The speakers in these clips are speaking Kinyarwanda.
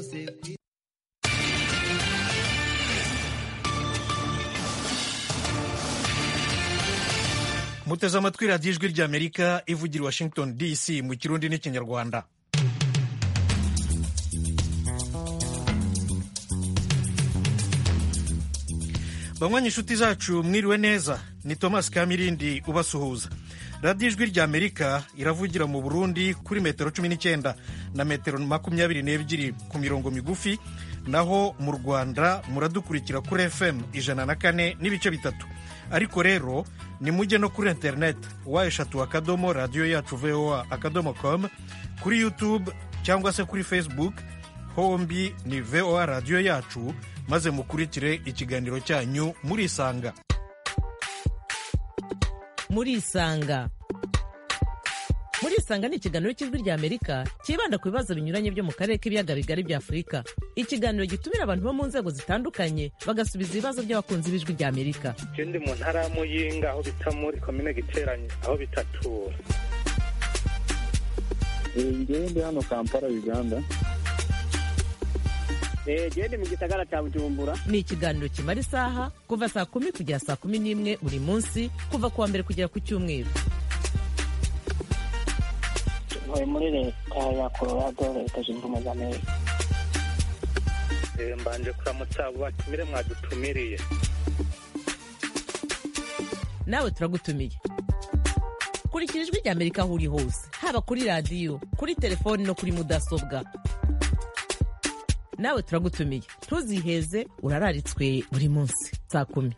serivisi muteze amatwi radiyo ijwi ry'amerika ivugira i washington dc mu kirundi n'ikinyarwanda banywanyi inshuti zacu mwiriwe neza ni thomas kamirindi ubasuhuza radiyo ijwi ry'amerika iravugira mu burundi kuri metero cumi n'icyenda na metero makumyabiri n'ebyiri ku mirongo migufi naho mu rwanda muradukurikira kuri fm ijana na kane n'ibice bitatu ariko rero nimujye no kuri interineti wa eshatu akadomo radiyo yacu voa akadomo komu kuri yutube cyangwa se kuri facebook hombi ni voa radiyo yacu maze mukurikire ikiganiro cyanyu murisanga murisanga murisanga ni ikiganiro cy'ijwi rya amerika cyibanda ku bibazo binyuranye byo mu karere k'ibiyaga bigari bya afurika ikiganiro gitumira abantu bo mu nzego zitandukanye bagasubiza ibibazo by'abakunzi b'ijwi rya amerika je ndi mu ntara ya muyinga aho bita muri komine giteranye aho bitatura ngewe ndi hano kampala uganda genda mu gisagara cya bujumbura ni ikiganiro kimara isaha kuva saa kumi kugera saa kumi n'imwe buri munsi kuva ku wa mbere kugera ku cyumweru ntuye muri leta ya colorado leta zunze ubumwe z'amerika Eh, mbanje kuramutsa abo batumire mwadutumiriye nawe turagutumiye kurikira ijwi rya amerika aho uri hose haba kuri radiyo kuri telefoni no kuri mudasobwa nawe turagutumiye ntuziheze urararitswe buri munsi saa kumi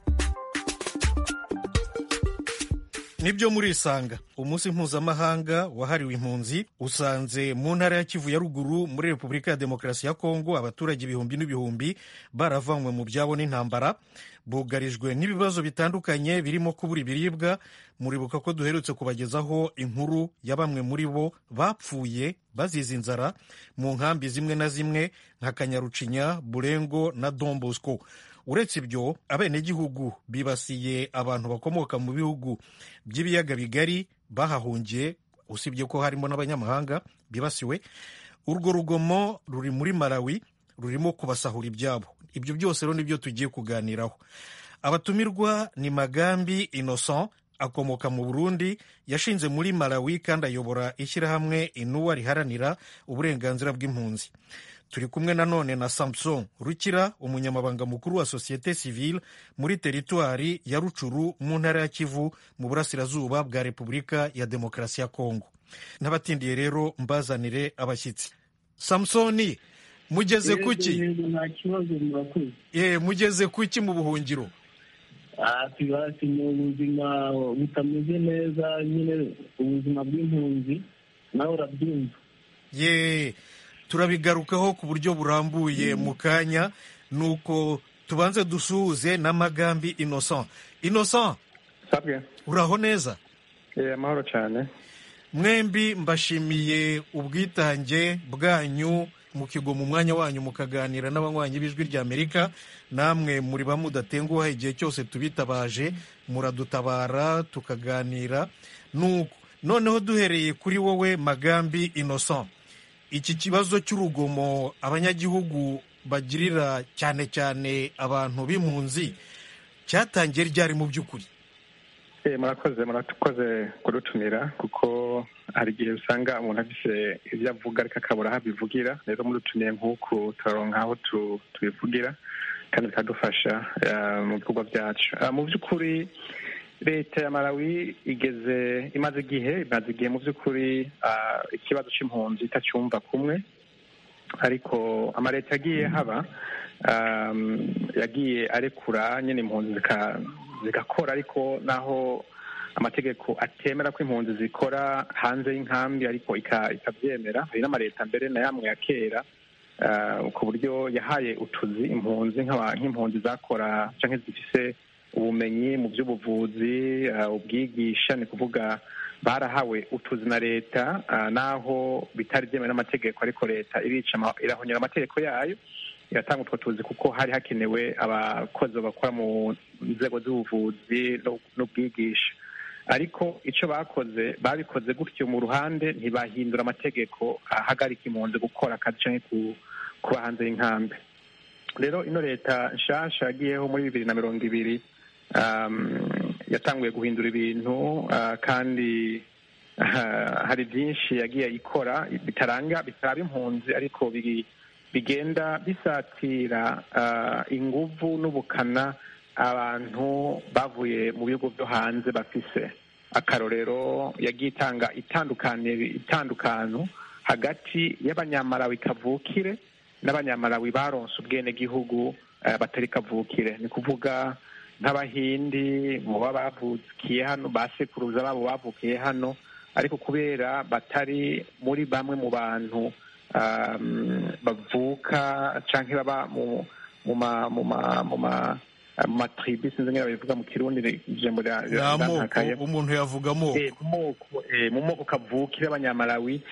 nibyo murisanga umunsi mpuzamahanga wahariwe impunzi usanze mu ntara ya kivu ya ruguru muri repubulika ya demokarasi ya kongo abaturage ibihumbi n'ibihumbi baravanywe mu byabo n'intambara bugarijwe n'ibibazo bitandukanye birimo kubura ibiribwa muribuka ko duherutse kubagezaho inkuru ya bamwe muri bo bapfuye bazize inzara mu nkambi zimwe na zimwe nka kanyarucinya burengo na dombosco uretse ibyo abenegihugu bibasiye abantu bakomoka mu bihugu by'ibiyaga bigari bahahungiye usibye ko harimo n'abanyamahanga bibasiwe urwo rugomo ruri muri malawi rurimo kubasahura ibyabo ibyo byose rero nibyo tugiye kuganiraho abatumirwa ni magambi innocent akomoka mu burundi yashinze muri malawi kandi ayobora ishyirahamwe inuwa riharanira uburenganzira bw'impunzi turi kumwe nanone na samson rukira umunyamabanga mukuru wa sosiyete sivile muri teritwari ya rucuru mu ntara ya kivu mu burasirazuba bwa repubulika ya demokarasi ya kongo n'abatindiye rero mbazanire abashyitsi samsoni mugeze kuki nta kibazo murakoze Eh, mugeze kuki mu buhungiro Ah, tubasi ni ubuzima butameze neza nyine ubuzima bw'impunzi nawe urabyumva ye turabigarukaho ku buryo burambuye mu kanya nuko tubanze dusuhuze n'amagambi innocent innocent sabwe uraho neza eh amahoro cyane mwembi mbashimiye ubwitange bwanyu mukigo mu mwanya wanyu mukaganira n'abanywanyi b'ijwi rya amerika namwe muri ba mudatenguha igihe cyose tubitabaje muradutabara tukaganira nuko noneho duhereye kuri wowe magambi innocent iki kibazo cy'urugomo abanyagihugu bagirira cyane cyane abantu b'impunzi cyatangiye ryari mu by'ukuri eh murakoze murakoze kudutumira kuko hari igihe usanga umuntu afise ibyo avuga ariko akabura aho abivugira rero mudutumiye nk'uku turaronka aho tu- tubivugira kandi bikadufasha eh, mu bikorwa byacu Ah, mu by'ukuri leta ya malawi igeze imaze igihe imaze igihe mu by'ukuri ah, ikibazo cy'impunzi itacyumva kumwe ariko amaleta yagiye haba um, yagiye arekura nyine impunzi zika- zigakora ariko naho amategeko atemera ko impunzi zikora hanze y'inkambi ariko ika- ikabyemera hari n'amaleta mbere na yamwe ya kera ah, ku buryo yahaye utuzi impunzi nk'aba- nk'impunzi zakora cyangwa zifise ubumenyi mu by'ubuvuzi ah, ubwigisha ni kuvuga barahawe utuzi na leta ah, naho bitari byemewe n'amategeko ariko leta irica ama- irahonyora amategeko yayo iratanga utwo tuzi kuko hari hakenewe abakozi bakora mu nzego z'ubuvuzi no- n'ubwigisha ariko icyo bakoze babikoze gutyo mu ruhande ntibahindura amategeko ahagarika impunzi gukora akazi canke ku kuba hanze y'inkambi rero ino leta nshasha yagiyeho muri bibiri na mirongo ibiri um, yatanguye guhindura ibintu ah, kandi ah, hari byinshi yagiye ikora bitaranga bitaraba impunzi ariko bigi- bigenda bisatira ah, inguvu n'ubukana abantu bavuye mu bihugu byo hanze bafise akarorero yagiye itanga itandukane- itandukano hagati y'abanyamarawi kavukire n'abanyamarawi baronse ubwenegihugu eh, batari kavukire ni kuvuga nk'abahindi mu baba bavukiye hano ba sekuruza babo bavukiye hano ariko kubera batari muri bamwe mu bantu um, bavuka canke baba mu mu ma mu ma mu ma mu matribu sinzi ngene babivuga mu kirundi ijambo rya- ni amoko ryantakakaye. umuntu yavuga amoko Eh, mu moko eh, mu moko kavukire abanyamarawi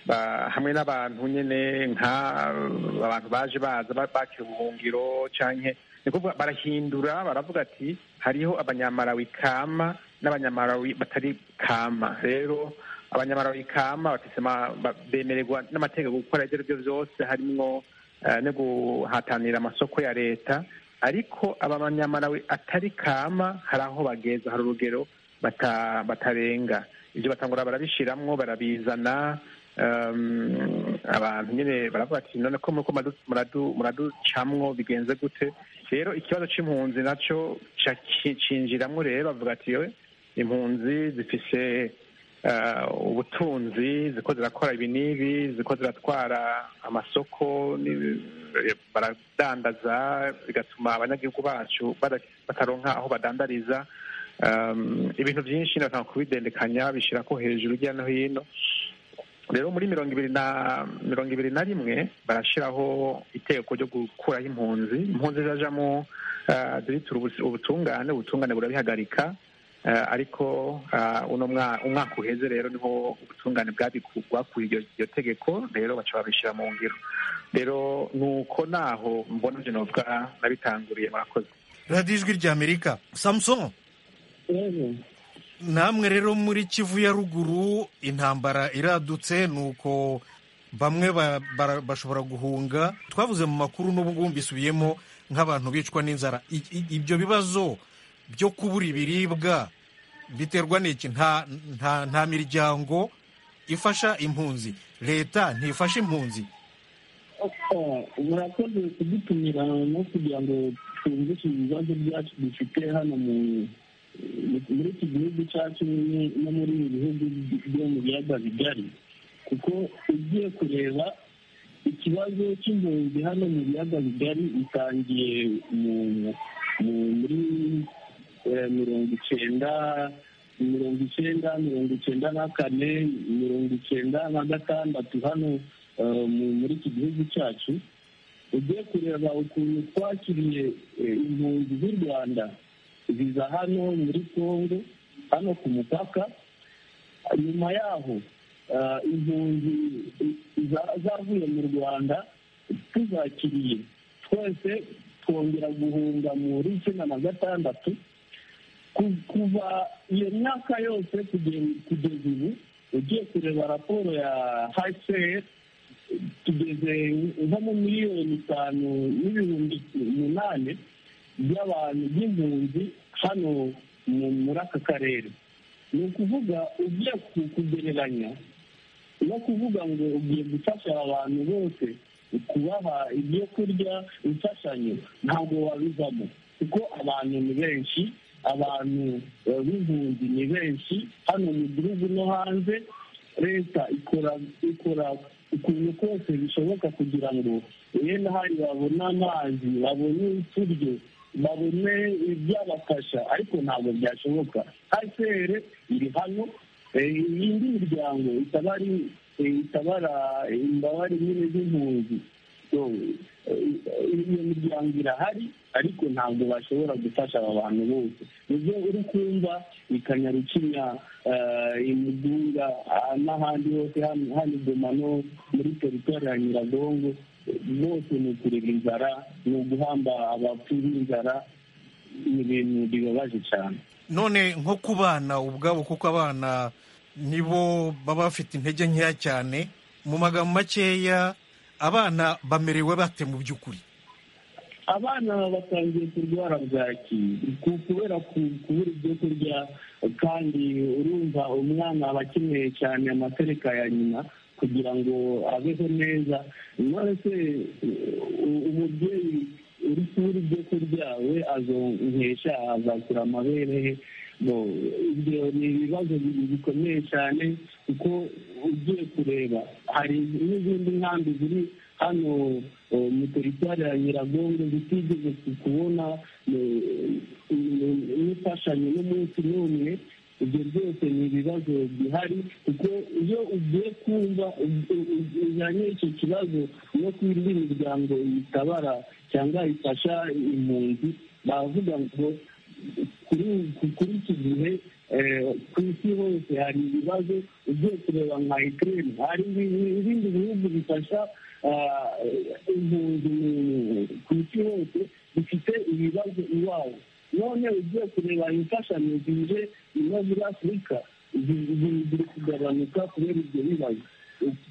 ba- hamwe n'abantu nyene nka eh, abantu baje baza ba- bakira ubuhungiro canke ni kuvuga barahindura baravuga ati hariho abanyamarawi kama n'abanyamarawi batari kama rero abanyamarawi kama bafise ma- ba- bemererwa n'amategeko gukora ivyo arivyo vyose harimwo eh, no guhatanira amasoko ya leta ariko aba banyamarawi atari kama hari aho bageza hari urugero bata- batarenga ibyo batangura barabishiramwo barabizana um, abantu nyine baravuga ati none ko muriko muradu- muradu- muraducamwo bigenze gute rero ikibazo c'impunzi naco ca- ci- cinjiramwo rero bavuga ati "Yowe, impunzi zifise eh, ubutunzi ziko zirakora ibi n'ibi ziko ziratwara amasoko n'ibi- baradandaza bigatuma abanyagihugu bacu bada- bataronka aho badandariza Um, ibintu byinshi nyine batanga kubidendekanya bishyira ko hejuru hirya no hino rero muri mirongo ibiri na mirongo ibiri na rimwe barashyiraho itegeko ryo gukuraho impunzi impunzi zajamo uh, ziritura ubusi- ubutungane ubutungane burabihagarika Eh, ariko ah, uno mwa- umwaka uheze rero niho ubutungane bwabiku- bwakuye iryo iryo tegeko rero baca babishyira mu ngiro rero ni uko naho mbona ibyo novuga nabitanguriye murakoze radiyo ijwi rya amerika samusoni yego namwe rero muri kivu ya ruguru intambara iradutse ni uko bamwe ba- bara- bashobora guhunga twavuze mu makuru n'ubwo mbisubiyemo nk'abantu bicwa n'inzara I- i- ibyo bibazo byo kubura ibiribwa biterwa n'iki nta nta nta miryango ifasha impunzi leta ntifasha impunzi murakoze kudutumira no kugira ngo twumvishe ibibazo byacu dufite hano mu muri iki gihugu cyacu nyine no muri ibi bihugu byo mu biyaga bigari kuko ugiye kureba ikibazo cy'impunzi hano mu biyaga bigari bitangiye mu mu- muri eh, mirongo icyenda mirongo icyenda mirongo icyenda na kane mirongo icyenda na gatandatu hano eh, mu- muri iki gihugu cyacu ugiye kureba ukuntu twakiriye eh, impunzi z'u rwanda ziza hano muri congo hano ku mupaka nyuma yaho ah, impunzi za- zavuye mu rwanda tuzakiriye twese twongera guhunga muri icyenda na gatandatu Ku- kuva iyo myaka yose kuge- kugeza ubu ugiye kureba raporo ya hcr tugeze nko mu miliyoni itanu n'ibihumbi umunani by'abantu by'impunzi hano mu- muri aka karere ni ukuvuga ugiye ku- kugereranya no kuvuga ngo ugiye gufasha aba bantu bose kubaha ibyo kurya imfashanyo ntabwo wabivamo kuko abantu ni benshi abantu eh, b'impunzi ni benshi hano mu gihugu no hanze leta ikora ikora ukuntu kose bishoboka kugira ngo bene hari babone amazi babone uturyo babone ibyabafasha ariko ntabwo byashoboka hcr iri hano Eh, iyindi miryango itabari eh, itabara imbabare nyine z'impunzi So, eh, iyo miryango irahari ariko ntabwo bashobora gufasha aba bantu bose nibyo uri kumva i kanyarukinya eh, i mugunga ah, n'ahandi hose hano hano i goma no muri teritwari ya nyiragongo eh, bose ni ukureba inzara ni uguhamba abapfu b'inzara ni ibintu bibabaje cyane none nko ku bana ubwabo kuko abana nibo baba bafite intege nkeya cyane mu magambo makeya abana bamerewe bate mu by'ukuri abana batangiye kurwara bwaki ku- kubera ku- kubura ibyo kurya kandi urumva umwana aba akeneye cyane amatereka ya nyina kugira ngo abeho neza none se u- umubyeyi uri kubura ibyo kurya we azonkesha azakura amabere he Bo, ibyo ni ibibazo bi- bikomeye cyane kuko ugiye kureba hari n'izindi nkambi ziri hano eh, mu teritwari ya nyiragongo zitigeze ku- kubona eh, eh, n'imfashanyo n'umunsi n'umwe ibyo byose ni ibibazo bihari kuko iyo ugiye kumva u- u- u- ujyanye icyo kibazo no ku yindi miryango yitabara cyangwa ifasha impunzi baravuga ngo kuri kuri iki gihe eh, ku isi hose hari ibibazo ugiye kureba nka ukraine hari ibi- ibindi bihugu bifasha ah, impunzi mu- ku isi hose bifite ibibazo iwabo none ugiye kureba imfashanyo zije no muri afurika zi- zi- ziri kugabanuka kubera ibyo bibazo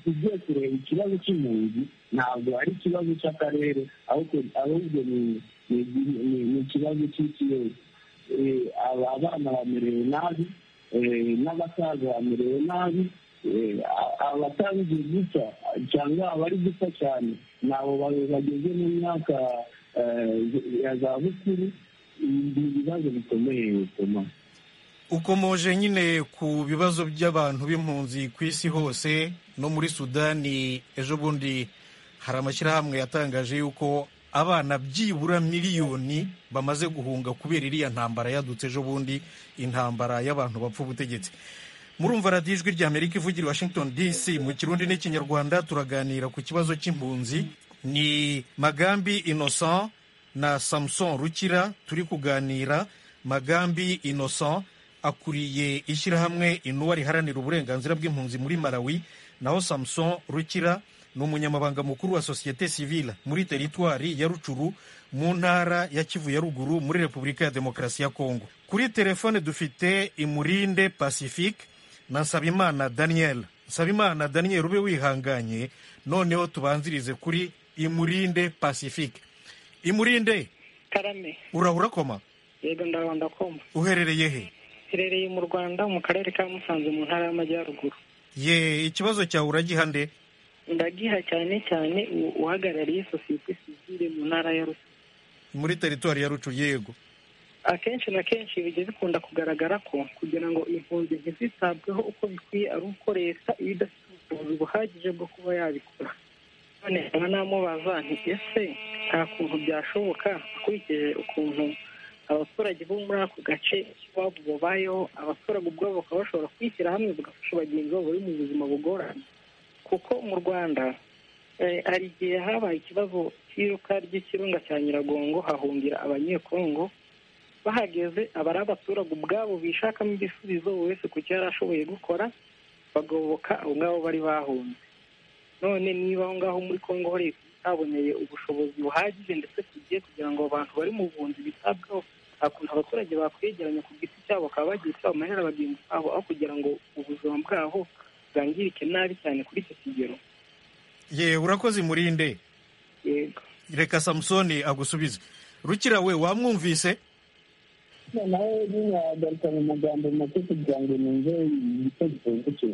ugiye kureba ikibazo cy'impunzi ntabwo ari ikibazo cy'akarere ahubwo ahubwo ni ni- ni- ni ikibazo cy'isi yose Eh, aba- abana bamerewe nabi eh, n'abasaza bamerewe nabi eh, a- abatangiye guca cyangwa abari gupfa cyane ni abo ba- bageze mu myaka eh, ya za bukuru ni ibibazo bikomeye bituma ukomoje nyine ku bibazo by'abantu b'impunzi ku isi hose no muri sudani ejo bundi hari amashyirahamwe yatangaje yuko abana byibura miliyoni bamaze guhunga kubera iriya ntambara yadutse ejo bundi intambara y'abantu bapfa ubutegetsi murumva radiyo ijwi rya amerika ivugira i washington dc mu kirundi n'ikinyarwanda turaganira ku kibazo cy'impunzi ni magambi innocent na samuson rukira turi kuganira magambi innocent akuriye ishyirahamwe inuwa riharanira uburenganzira bw'impunzi muri malawi naho samuson rukira ni umunyamabanga mukuru wa sosiyete sivile muri teritwari ya rucuru mu ntara ya kivu ya ruguru muri repubulika ya demokarasi ya kongo kuri telefone dufite imurinde pacifique na nsabimana daniel nsabimana daniel ube wihanganye noneho tubanzirize kuri imurinde pacifique imurinde karame urahura koma yego ndarwanda koma uherereye he herereye mu rwanda mu karere ka musanze mu ntara y'amajyaruguru ye ikibazo cyawe uragiha nde ndagiha cyane cyane u- uhagarariye sosiyete sivile mu ntara ya rusizi muri teritwari ya rucu yego akenshi na kenshi bijya bikunda kugaragara ko kugira ngo impunzi ntizitabweho uko bikwiye ari uko leta iba idafite ubushobozi buhagije bwo kuba yabikora none nkaba namubaza nti ese nta kuntu byashoboka akurikije ukuntu abaturage bo muri ako gace iwabo babayeho abaturage ubwabo bakaba bashobora kwishyira hamwe bagafasha bagenzi babo bari mu buzima bugoranye kuko mu rwanda eh, hari igihe habaye ikibazo cy'iruka ry'ikirunga cya nyiragongo hahungira abanyekongo bahageze aba ari abaturage ubwabo bishakamo ibisubizo buri wese ku cyo yari ashoboye gukora bagoboka abo ngabo bari bahunze none niba aho ngaho muri congo hari itaboneye ubushobozi buhagije ndetse tugiye kugira ngo abantu bari mu buhunzi bitabweho nta kuntu abaturage bakwegeranya ku giti cyabo bakaba bagira icyo bamarira bagenzi babo aho kugira ngo ubuzima bwabo bwangirike nabi cyane kuri icyo kigero ye urakoze imurinde yego reka samusoni agusubize rukira we wamwumvise noneho binagaruka mu magambo make kugira ngo numve igitekerezo cye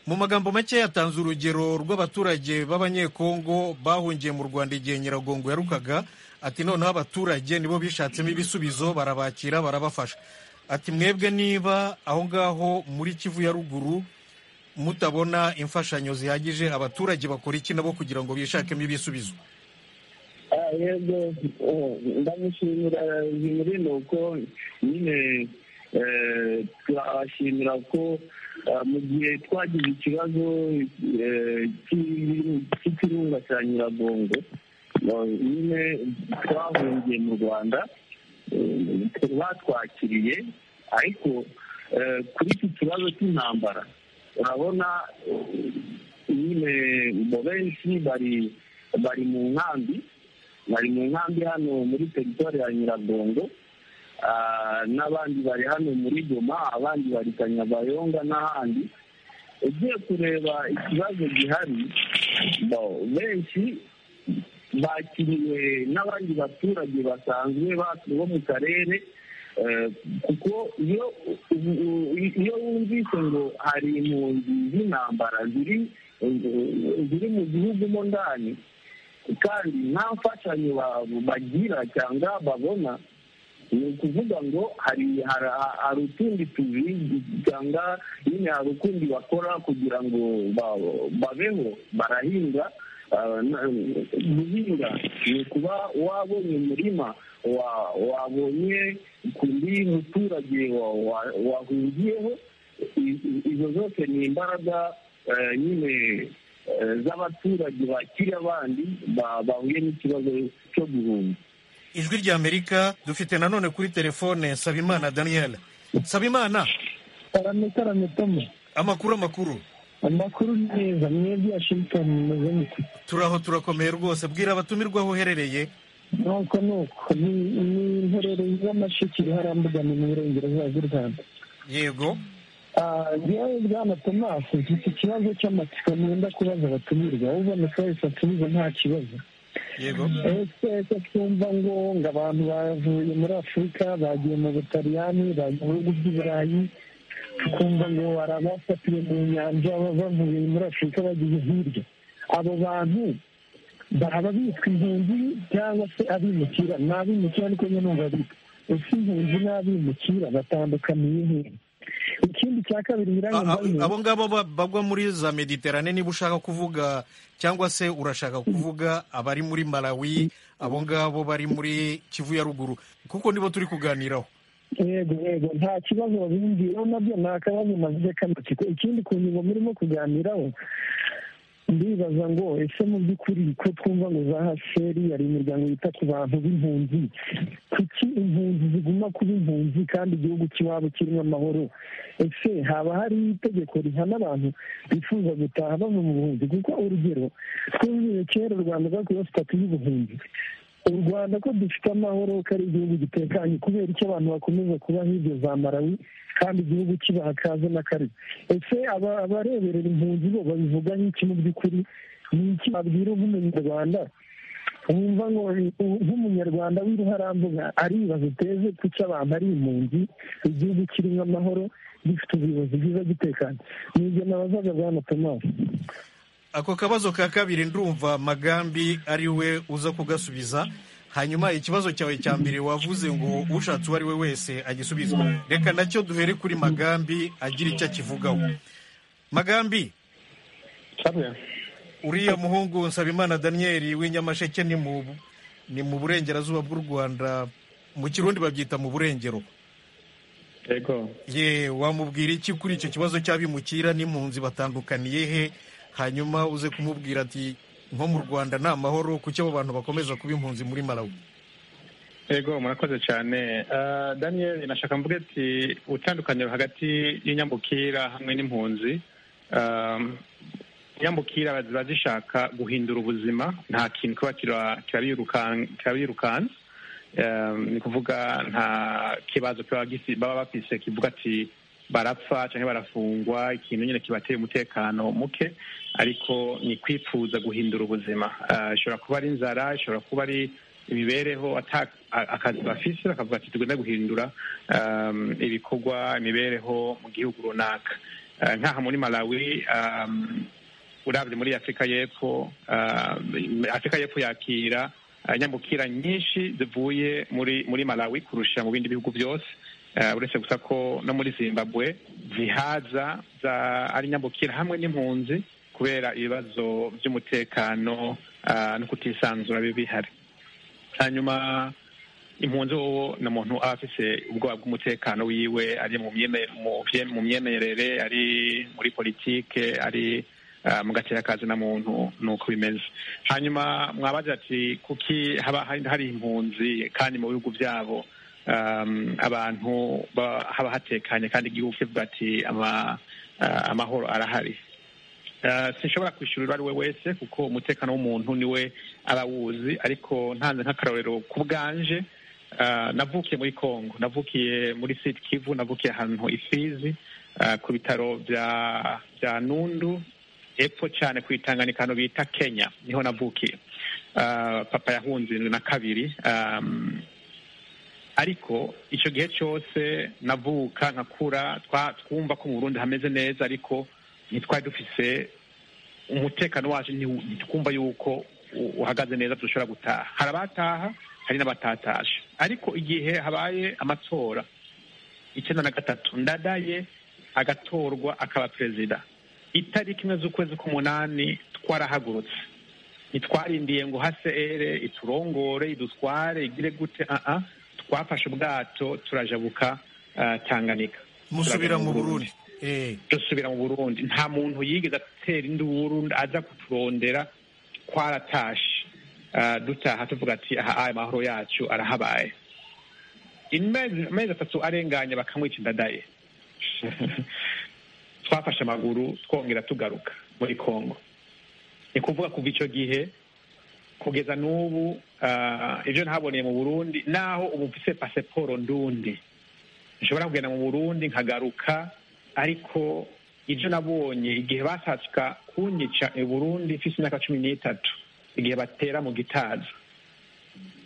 mu magambo make yatanze urugero rw'abaturage b'abanyekongo bahungiye mu rwanda igihe nyiragongo yarukaga ati noneho abaturage nibo bishatsemo ibisubizo barabakira barabafasha ati mwebwe niba aho ngaho muri kivu ya ruguru mutabona imfashanyo zihagije abaturage bakora iki nabo kugira ngo bishakemo ibisubizo Ah, yego eh, ndamushimira bimurinde kuko nyine eh, turabashimira ko ah, mu gihe twagize ikibazo eh, cy'i- cy'ikirunga cya nyiragongo ah, nyine twahungiye mu rwanda eh, batwakiriye ariko eh, kuri iki kibazo cy'intambara urabona eh, nyine bo benshi bari bari mu nkambi bari mu nkambi hano muri teritwari ya nyiragongo ah, n'abandi bari hano muri goma abandi bari kanyabayonga n'ahandi ugiye kureba ikibazo gihari benshi bakiriwe n'abandi baturage basanzwe bo mu karere kuko iyo wumvise ngo hari impunzi z'intambara ziri mu gihugu mo ndani kandi nta mfashanyo bagira cyangwa babona ni ukuvuga ngo hari hari utundi tuzi cyangwa nyine hari ukundi bakora kugira ngo babeho barahinga guhinga ni ukuba wabonye umurima wabonye ku ndi muturage wahungiyeho izo zose ni imbaraga nyine z'abaturage bakiri abandi bahuye n'ikibazo cyo guhunga ijwi rya amerika dufite nanone kuri telefone sabimana daniel sabimana karame tomu amakuru amakuru amakuru neza mwebwe washingitoni mumeze mute turaho turakomeye rwose bwira abatumirwa aho uherereye nuko nuko ni impererezi z'amashikiri harambugana mu burengerazuba bw'u rwanda yego ngewe bwana tomasi mfite ikibazo cy'amatsiko nenda kubaza abatumirwa uboneka wese atumiza nta kibazo yego ese twumva ngo ngo abantu bavuye muri afurika bagiye mu butaliyani bagiye mu bihugu by'iburayi tukumva ngo hari abafatiwe mu nyanja bavuye muri afurika bagiye hirya abo bantu baba bitwa impunzi cyangwa se abimukira ni abimukira ariko nyine numva bitwa ese impunzi n'abimukira batandukaniye hehe ikindi cya kabiri nyiranyambaye abo ngabo ba- bagwa muri za mediterane niba ushaka kuvuga cyangwa se urashaka kuvuga abari muri malawi abo ngabo bari muri kivu ya ruguru kuko nibo turi kuganiraho yego yego nta kibazo babimviraho nabyo ni akabazo navuze k'amatsiko ikindi ku ngingo murimo kuganiraho ndibaza ngo ese mu by'ukuri ko twumva ngo za hasheri hari imiryango yita ku bantu b'impunzi kuki impunzi ziguma kuba impunzi kandi igihugu cy'iwabo kirimo amahoro ese haba hari itegeko rihana abantu bifuza gutaha bava mu buhunzi kuko urugero twumvire kera u rwanda rwakuyeho sitati y'ubuhunzi u rwanda ko dufite amahoro ko ari igihugu gitekanye kubera icyo abantu bakomeza kuba hirya za malawi kandi igihugu kibaha kaze na karibu ese aba- abareberera impunzi bo babivuga nk'iki mu by'ukuri ni iki babwira nk'umunyarwanda wumva ngo nk'umunyarwanda w'iruharambuga aribaza uteze kuki abantu ari impunzi igihugu kirimo amahoro gifite ubuyobozi bwiza gitekanye ni ibyo nabazaga bwana tomasi ako kabazo ka kabiri ndumva magambi ari we uza kugasubiza hanyuma ikibazo cyawe cya mbere wavuze ngo ushatse uwo ari we wese agisubize reka nacyo duhere kuri magambi agira icyo akivugaho magambi uriya muhungu nsabimana daniyeli w'inyamasheke ni mu ni mu burengerazuba bw'u rwanda mu kirundi babyita mu burengero yego ye wamubwira iki kuri icyo kibazo cy'abimukira n'impunzi batandukaniye he hanyuma uze kumubwira ati nko mu rwanda ni amahoro kuki abo bantu bakomeza kuba impunzi muri malawi yego murakoze cyane Ah, daniel nashaka mvuge ati itandukaniro hagati y'inyambukira hamwe n'impunzi Ah, inyambukira ziba zishaka guhindura ubuzima nta kintu kiba kira- kirabirukan- kirabirukansa Ah, ni kuvuga nta kibazo kiba gifi- baba bafise kivuga ati barapfa cyangwa barafungwa ikintu nyine kibatera umutekano muke ariko ni kwifuza guhindura ubuzima Ah, ishobora kuba ari inzara ishobora kuba ari imibereho ata- a- akazi bafise bakavuga ati tugenda guhindura um, ibikorwa imibereho mu gihugu runaka Uh, nk'aha muri malawi um, urabye muri afurika y'epfo um, afurika y'epfo yakira uh, nyambukira nyinshi zivuye muri muri malawi kurusha mu bindi bihugu byose Uh, uretse gusa ko no muri zimbabwe zihaza za- ari nyambukira hamwe n'impunzi kubera ibibazo by'umutekano uh, no kutisanzura biba bihari hanyuma impunzi wowe ni umuntu aba afise ubwoba bw'umutekano wiwe ari mu myeme- mu vye- mu myemerere ari muri politike ari ah, mu gaterakazi na muntu ni uko bimeze hanyuma mwabaza ati kuki haba hari hari impunzi kandi mu bihugu byabo um, abantu ba- haba hatekanye kandi igihugu kivuga ati ama- ah, amahoro arahari Eh, sinshobora kwishyura uwo ari we wese kuko umutekano w'umuntu niwe aba awuzi ariko ntanze nk'akarorero ku bwanje eh, navukiye muri congo navukiye muri sud kivu navukiye ahantu ifizi eh, ku bitaro bya bya nundu epfo cyane ku itanganika hano bita kenya niho navukiye Ah, papa yahunze na kabiri um, ariko icyo gihe cyose navuka nkakura twa- twumva ko mu burundi hameze neza ariko ntitwari dufise umutekano wacu ntiwu- ntitwumva yuko u- uhagaze neza dushobora gutaha hari abataha hari n'abatatashye ariko igihe habaye amatora icyenda na gatatu ndadaye agatorwa akaba perezida itariki imwe z'ukwezi k'umunani twarahagurutse ntitwarindiye ngo hase ere iturongore idutware igire gute aa twafashe ubwato turajabuka ah, tanganika musubira Turagana mu burundi Eh, dusubira mu burundi nta muntu yigeze atera induru aza kuturondera twaratashe Ah, dutaha tuvuga ati aha aya mahoro yacu arahabaye Imezi- amezi atatu arenganye bakamwica indadaye twafashe amaguru twongera tugaruka muri kongo ni kuvuga kuva icyo gihe kugeza n'ubu ah, ibyo ntaboneye mu burundi naho ubu mfise pasiporo ndundi nshobora kugenda mu burundi nkagaruka ariko ibyo nabonye igihe basatsuka kunyica i burundi mfise imyaka cumi n'itatu igihe batera mu gitaza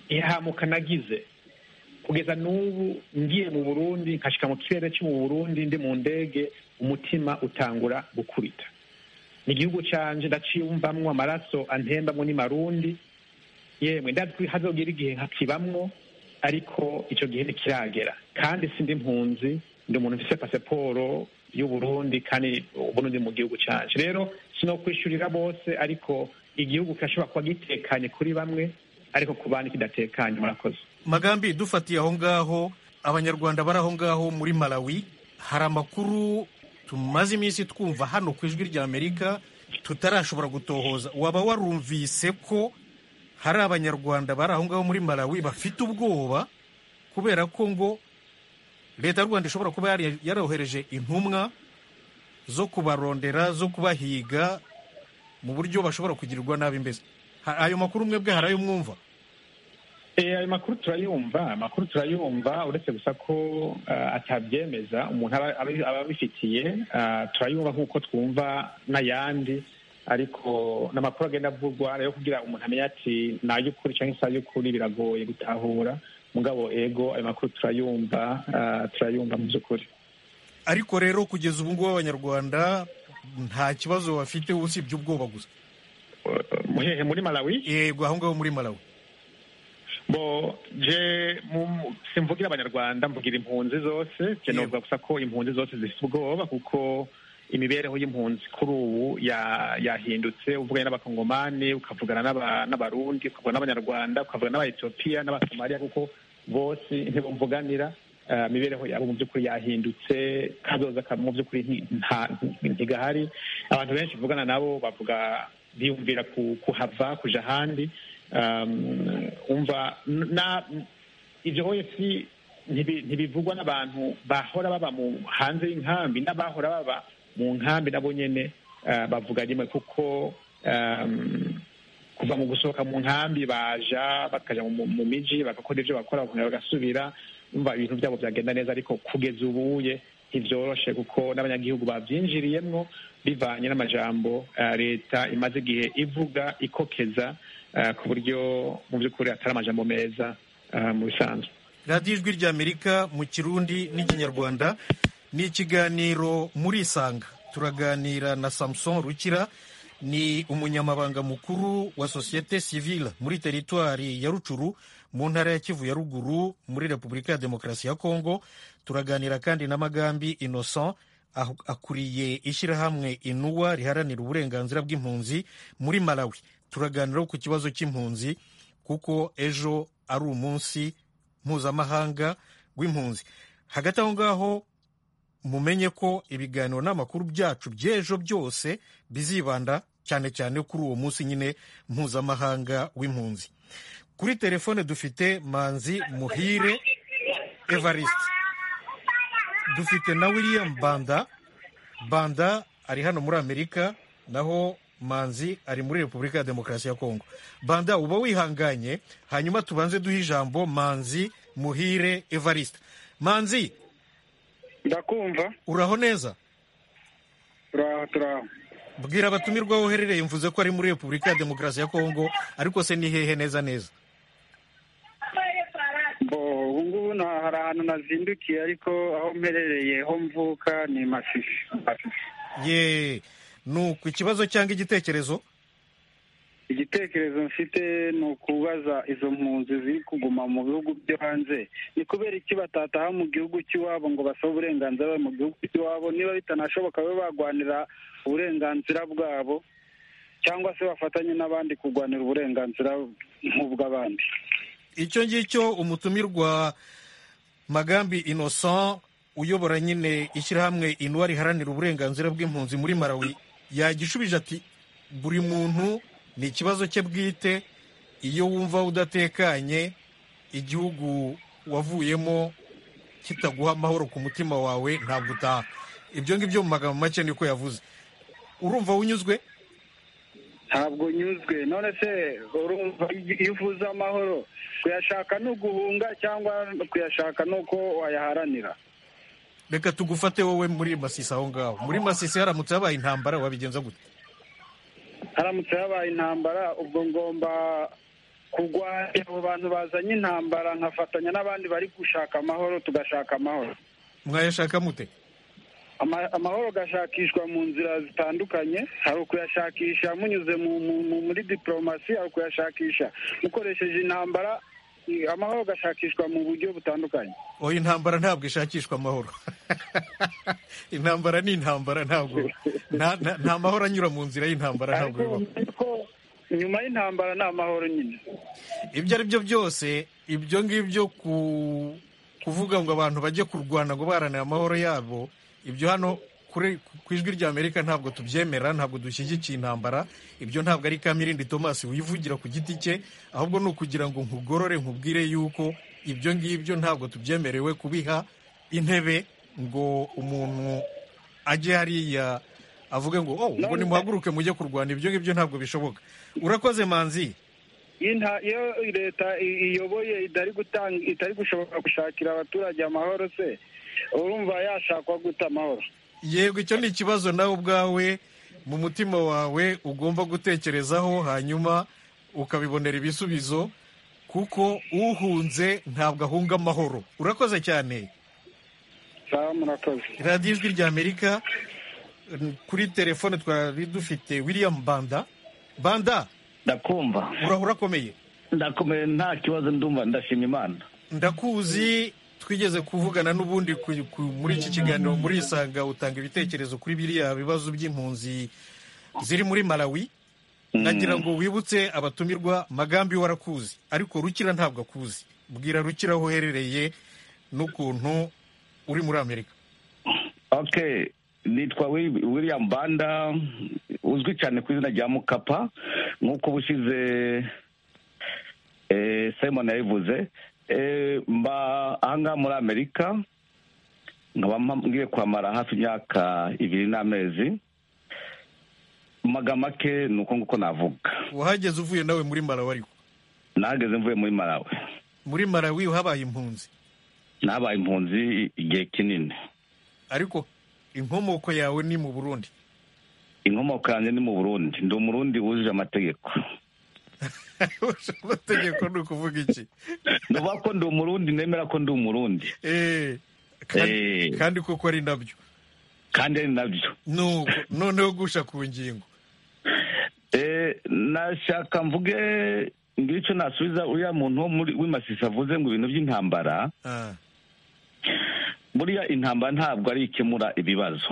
ihamuka nagize kugeza n'ubu ngiye mu burundi nkashika mu kirere cyo mu burundi ndi mu ndege umutima utangura gukubita ni igihugu canje ndaciyumvamwo amaraso antembamwo ni marundi yemwe ndatwi hazogira igihe nkakibamwo ariko ico gihe ntikiragera kandi sindi impunzi ndi umuntu mfise pasiporo y'uburundi kandi ubundi ndi mu gihugu canje rero sinokwishurira bose ariko igihugu kirashobora kuba gitekanye kuri bamwe ariko ku bandi kidatekanye murakoze magambi dufatiye aho ngaho abanyarwanda bari aho ngaho muri malawi hari amakuru tumaze iminsi twumva hano ku ijwi ry'amerika tutarashobora gutohoza waba warumvise ko hari abanyarwanda bari aho ngaho muri malawi bafite ubwoba kubera ko ngo leta y'u rwanda ishobora kuba yari- yarohereje intumwa zo kubarondera zo kubahiga mu buryo bashobora kugirirwa nabi mbese Ha- ayo makuru mwebwe hari ayo mwumva Eh, ayo makuru turayumva amakuru turayumva uretse gusa ko ah, atabyemeza umuntu aba- aba- aba abifitiye ah, turayumva nk'uko twumva n'ayandi ariko n'amakuru agenda avugwa rero kugira umuntu amenye ati ni ay'ukuri cyangwa se ay'ukuri biragoye gutahura mugabo ego ayo makuru turayumva ah, turayumva mu by'ukuri ariko rero kugeza ubu ngubu abanyarwanda nta kibazo bafite usibye ubwoba gusa muhehe muri malawi yego aho ngaho muri malawi bo je mu- simvugira abanyarwanda mvugira impunzi zose je Yego. novuga gusa ko impunzi zose zifite ubwoba kuko imibereho y'impunzi kuri ubu ya- yahindutse uvuganye n'abakongomani ukavugana n'aba- n'abarundi ukavugana n'abanyarwanda ukavugana n'abayetiyopiya n'abasomaliya kuko bose ntibumvuganira eh, imibereho yabo mu by'ukuri yahindutse kazoza ka- mu by'ukuri nti- nta- ntigahari abantu benshi uvugana nabo bavuga biyumvira ku- kuhava kuja ahandi um, umva n- na ibyo oef ntibi- ntibivugwa n'abantu bahora baba mu hanze y'inkambi n'abahora baba mu nkambi nabo nyene uh, bavuga rimwe kuko um, kuva mu gusohoka mu nkambi baja bakaja mu, mu miji bagakora ivyo bakora bakongera bagasubira umva ibintu byabo byagenda neza ariko kugeza ubuye ntivyoroshe kuko n'abanyagihugu bavyinjiriyemwo bivanye n'amajambo eh, leta imaze igihe ivuga ikokeza eh, ku buryo mu by'ukuri atari amajambo meza eh, mu bisanzwe radiyo ijwi ry'amerika mu kirundi n'ikinyarwanda ni ikiganiro murisanga turaganira na samuson rukira ni umunyamabanga mukuru wa sosiyete sivile muri teritwari ya rucuru mu ntara ya kivu ya ruguru muri repubulika ya demokarasi ya kongo turaganira kandi na magambi innocent aho- akuriye ishyirahamwe inuwa riharanira uburenganzira bw'impunzi muri malawi turaganiraho ku kibazo cy'impunzi kuko ejo ari umunsi mpuzamahanga w'impunzi hagati aho ngaho mumenye ko ibiganiro n'amakuru byacu by'ejo byose bizibanda cyane cyane kuri uwo munsi nyine mpuzamahanga w'impunzi kuri telefone dufite manzi muhire evariste dufite na william banda banda ari hano muri amerika naho manzi ari muri repubulika ya demokarasi ya kongo banda uba wihanganye hanyuma tubanze duhe ijambo manzi muhire evariste manzi ndakumva uraho neza turaho turaho bwira abatumirwa aho uherereye mvuze ko ari muri repubulika ya demokarasi ya kongo ariko se ni hehe neza neza ubu ngubu nta- hari ahantu nazindukiye ariko aho mperereye ho mvuka ni masisi ye nuko ikibazo cyangwa igitekerezo igitekerezo mfite ni ukubaza izo mpunzi ziri kuguma mu bihugu byo hanze ni kubera iki batataha mu gihugu cy'iwabo ngo basabe uburenganzira mu gihugu cy'iwabo niba bitanashoboka babe barwanira uburenganzira bwabo cyangwa se bafatanye n'abandi kurwanira uburenganzira nk'ubw'abandi icyo ngicyo umutumirwa magambi innocent uyobora nyine ishyirahamwe inuwa riharanira uburenganzira bw'impunzi muri malawi yagishubije ati buri muntu ni ikibazo cye bwite iyo wumva udatekanye igihugu wavuyemo kitaguha amahoro ku mutima wawe ntabwo utaha ibyo ngibyo mu magambo make niko yavuze urumva wunyuzwe ntabwo nyuzwe none se urumva iyo uvuze amahoro kuyashaka ni uguhunga cyangwa kuyashaka ni uko wayaharanira reka tugufate wowe muri masisi aho ngaho muri masisi haramutse habaye intambara wabigenza gute haramutse habaye intambara ubwo ngomba kugwa abo bantu bazanye intambara nkafatanya n'abandi bari gushaka amahoro tugashaka amahoro mwayashaka mute Ama- amahoro gashakishwa mu nzira zitandukanye hari ukuyashakisha munyuze mu- mu- mu- muri diporomasi hari ukuyashakisha mukoresheje intambara i- amahoro gashakishwa mu buryo butandukanye oya intambara ntabwo ishakishwa amahoro intambara ni intambara ntabwo nta- nta- nta mahoro anyura mu nzira y'intambara ntabwo ariko bibaho ariko nyuma y'intambara ni amahoro nyine ibyo ari byo byose ibyo ngibyo ku kuvuga ngo abantu bajye kurwana ngo baharanire amahoro yabo ibyo hano kuri ku ijwi rya amerika ntabwo tubyemera ntabwo dushyigikiye intambara ibyo ntabwo ari kamirindi thomas wivugira ku giti cye ahubwo ni ukugira ngo nkugorore nkubwire yuko ibyo ngibyo ntabwo tubyemerewe kubiha intebe ngo umuntu ajye hariya avuge ngo oh ngo nimuhaguruke mujye kurwana ibyo ngibyo ntabwo bishoboka urakoze manzi Inta- iyo leta i- iyoboye itari gutanga itari gushobora gushakira abaturage amahoro se urumva yashakwa guta amahoro yego icyo ni ikibazo nawe ubwawe mu mutima wawe ugomba gutekerezaho hanyuma ukabibonera ibisubizo kuko uhunze ntabwo ahunga amahoro urakoze cyane sawa murakoze radiyo ijwi rya amerika n- kuri telefone twari dufite william banda banda ndakumva urahora urakomeye ndakomeye nta kibazo ndumva ndashima imana ndakuzi twigeze kuvugana n'ubundi ku- ku- muri iki kiganiro muri isanga utanga ibitekerezo kuri biriya bibazo by'impunzi ziri muri malawi nagira ngo wibutse abatumirwa magambi warakuzi ariko rukira ntabwo akuzi bwira rukira aho uherereye n'ukuntu uri muri amerika ok nitwa Wil- william banda uzwi cyane ku izina rya mukapa nk'uko ubushize eh, simon yabivuze Eh, mba ahangaha muri amerika nkaba mpa- ngiye kuhamara hafi imyaka ibiri n'amezi mu magambo make ni uko nguko navuga wahageze uvuye nawe muri malawi ariko nahageze mvuye muri malawi muri malawi habaye impunzi nabaye impunzi igihe kinini ariko inkomoko yawe ni mu burundi inkomoko yanjye ni mu burundi ndi umurundi wujuje amategeko amategeko ni ukuvuga iki nuba ko ndi umurundi nemera ko ndi umurundi Eh, kandi, Eh. kandi koko ari nabyo kandi ari nabyo nuko noneho gusha ku ngingo Eh, nashaka mvuge ngire icyo nasubiza uriya muntu wo muri w'imasisi avuze ngo ibintu by'intambara Ah, buriya intambara ntabwo ari ikemura ibibazo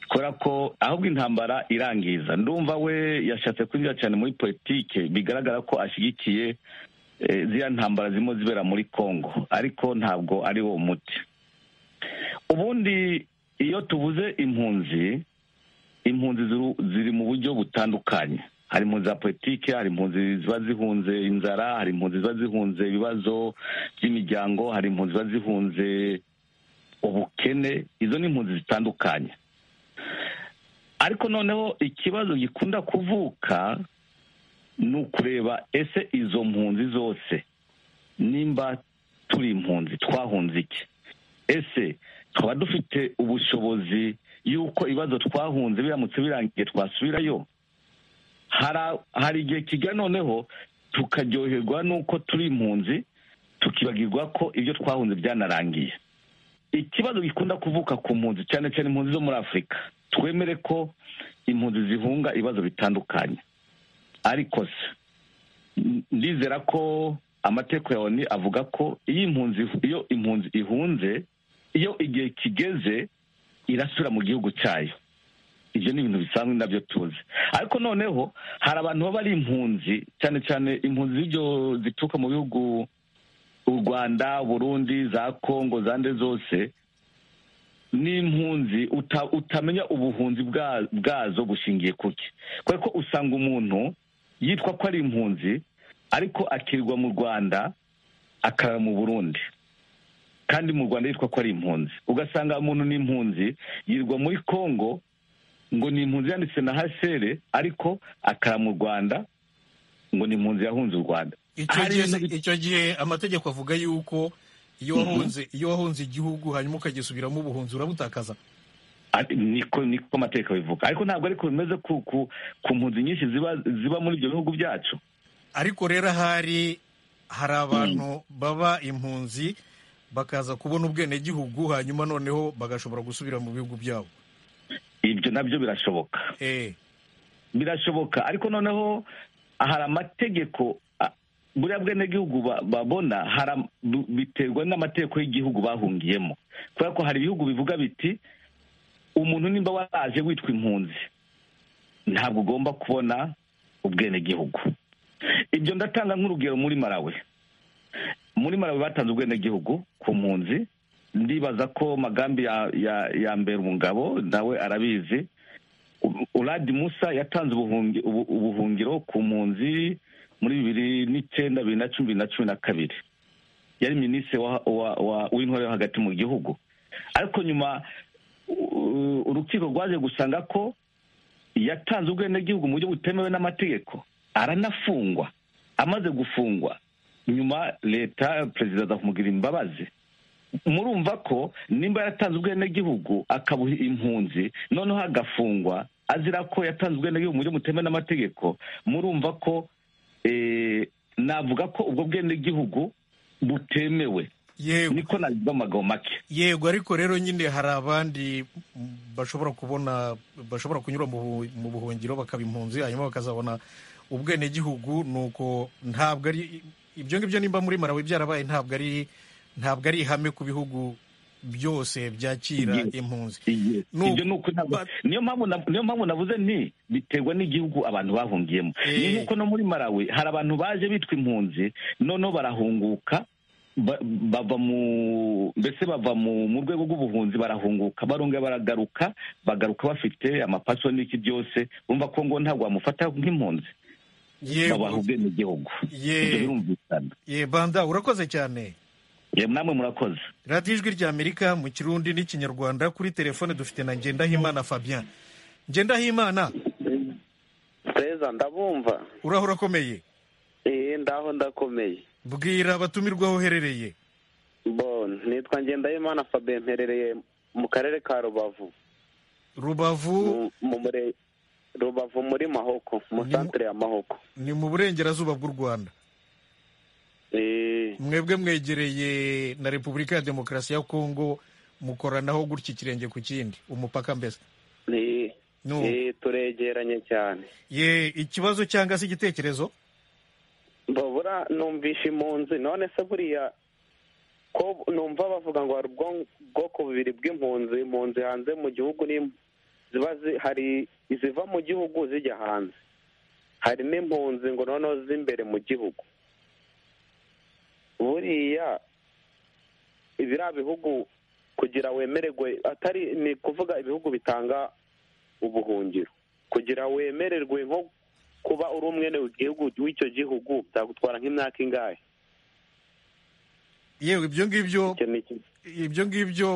kubera ko ahubwo intambara irangiza ndumva we yashatse kwinjira cyane muri politike bigaragara ko ashyigikiye eh, ziriya ntambara zirimo zibera muri congo ariko ntabwo ari wo muti ubundi iyo tuvuze impunzi impunzi ziru- ziri mu buryo butandukanye hari impunzi za politike hari impunzi ziba zihunze inzara hari impunzi ziba zihunze ibibazo by'imiryango hari impunzi ziba zihunze ubukene izo ni impunzi zitandukanye ariko noneho ikibazo gikunda kuvuka ni ukureba ese izo mpunzi zose nimba turi impunzi twahunze iki ese twaba dufite ubushobozi yuko ibibazo twahunze biramutse birangiye twasubirayo hari igihe kijya noneho tukaryoherwa n'uko turi impunzi tukibagirwa ko ibyo twahunze byanarangiye ikibazo gikunda kuvuka ku mpunzi cyane cyane impunzi zo muri afurika twemere ko impunzi zihunga ibibazo bitandukanye ariko se ndizera ko amategeko ya oni avuga ko iyo impunzi iyo impunzi ihunze iyo igihe kigeze irasubira mu gihugu cyayo ibyo ni ibintu bisanzwe nabyo tuzi ariko noneho hari abantu baba ari impunzi cyane cyane impunzi z'ibyo zituruka mu bihugu u rwanda burundi za kongo zande zose n'impunzi utamenya ubuhunzi bwazo bushingiye kuki kubera ko usanga umuntu yitwa ko ari impunzi ariko akirirwa mu rwanda akarara mu burundi kandi mu rwanda yitwa ko ari impunzi ugasanga umuntu ni impunzi yirirwa muri kongo ngo ni impunzi yanditse na hsr ariko akara mu rwanda ngo ni impunzi yahunze u rwanda icyo gihe amategeko avuga yuko iyo wahunze iyo wahunze igihugu hanyuma ukagisubiramo ubuhunzi urabutakaza niko niko amategeko bivuga ariko ntabwo ariko bimeze ku mpunzi nyinshi ziba muri ibyo bihugu byacu ariko rero ahari hari abantu baba impunzi bakaza kubona ubwenegihugu hanyuma noneho bagashobora gusubira mu bihugu byabo ibyo nabyo birashoboka birashoboka ariko noneho hari amategeko buriya bwenegihugu babona biterwa n'amategeko y'igihugu bahungiyemo kubera ko hari ibihugu bivuga biti umuntu nimba waraje witwa impunzi ntabwo ugomba kubona ubwenegihugu ibyo ndatanga nk'urugero muri marawe muri marawe batanze ubwenegihugu ku mpunzi ndibaza ko magambi ya mbere umugabo nawe arabizi uradi musa yatanze ubuhungiro ku mpunzi muri bibiri n'icyenda bibiri na cumi na cumi na kabiri yari minisitiri w'intore yo hagati mu gihugu ariko nyuma urukiko rwaje gusanga ko yatanze ubwenegihugu mu buryo butemewe n'amategeko aranafungwa amaze gufungwa nyuma leta perezida azamugira imbabazi murumva ko nimba yaratanze ubwenegihugu akabuha impunzi noneho agafungwa azira ko yatanze ubwenegihugu mu buryo butemewe n'amategeko murumva ko navuga ko ubwo bwenegihugu butemewe niko nabivuga amagambo make yego ariko rero nyine hari abandi bashobora kubona bashobora kunyura mu buhungiro bakaba impunzi hanyuma bakazabona ubwenegihugu ni uko ntabwo ari ibyo ngibyo nimba muri marawe byarabaye ntabwo ari ntabwo ari ihame ku bihugu byose byakira impunzi niyo mpamvu navuze nti biterwa n'igihugu abantu bahungiyemo ni nk'uko no muri marawe hari abantu baje bitwa impunzi noneho barahunguka bava mu mbese bava mu rwego rw'ubuhunzi barahunguka barongera baragaruka bagaruka bafite amapaso n'iki byose bumva ko ngo ntabwo wamufata nk'impunzi babaha ubwenegihugu ibyo birumvikana ye banda urakoze cyane namwe murakoze radiyo ijwi ry'amerika mu kirundi n'ikinyarwanda kuri telefone dufite na ngendahimana fabien ngendahimana neza ndabumva uraho urakomeye eee ndaho ndakomeye bwira abatumirwa aho uherereye bo nitwa ngendahimana fabien mperereye mu karere ka rubavu rubavu mu murenge rubavu muri mahoko mu santire ya mahoko ni mu burengerazuba bw'u rwanda mwebwe mwegereye na repubulika ya demokarasi ya kongo mukoranaho gutya ikirenge ku kindi umupaka mbese turegeranye cyane ye ikibazo cyangwa se igitekerezo babura numvisha impunzi none se buriya ko numva bavuga ngo hari ubwoko bubiri bw'impunzi impunzi hanze mu gihugu ziba hari iziva mu gihugu zijya hanze hari n'impunzi ngo noneho z'imbere mu gihugu buriya biriya bihugu kugira wemererwe atari ni ukuvuga ibihugu bitanga ubuhungiro kugira wemererwe nko kuba uri umwe w'icyo gihugu byagutwara nk'imyaka ingahe yewe ibyo ngibyo ibyo ngibyo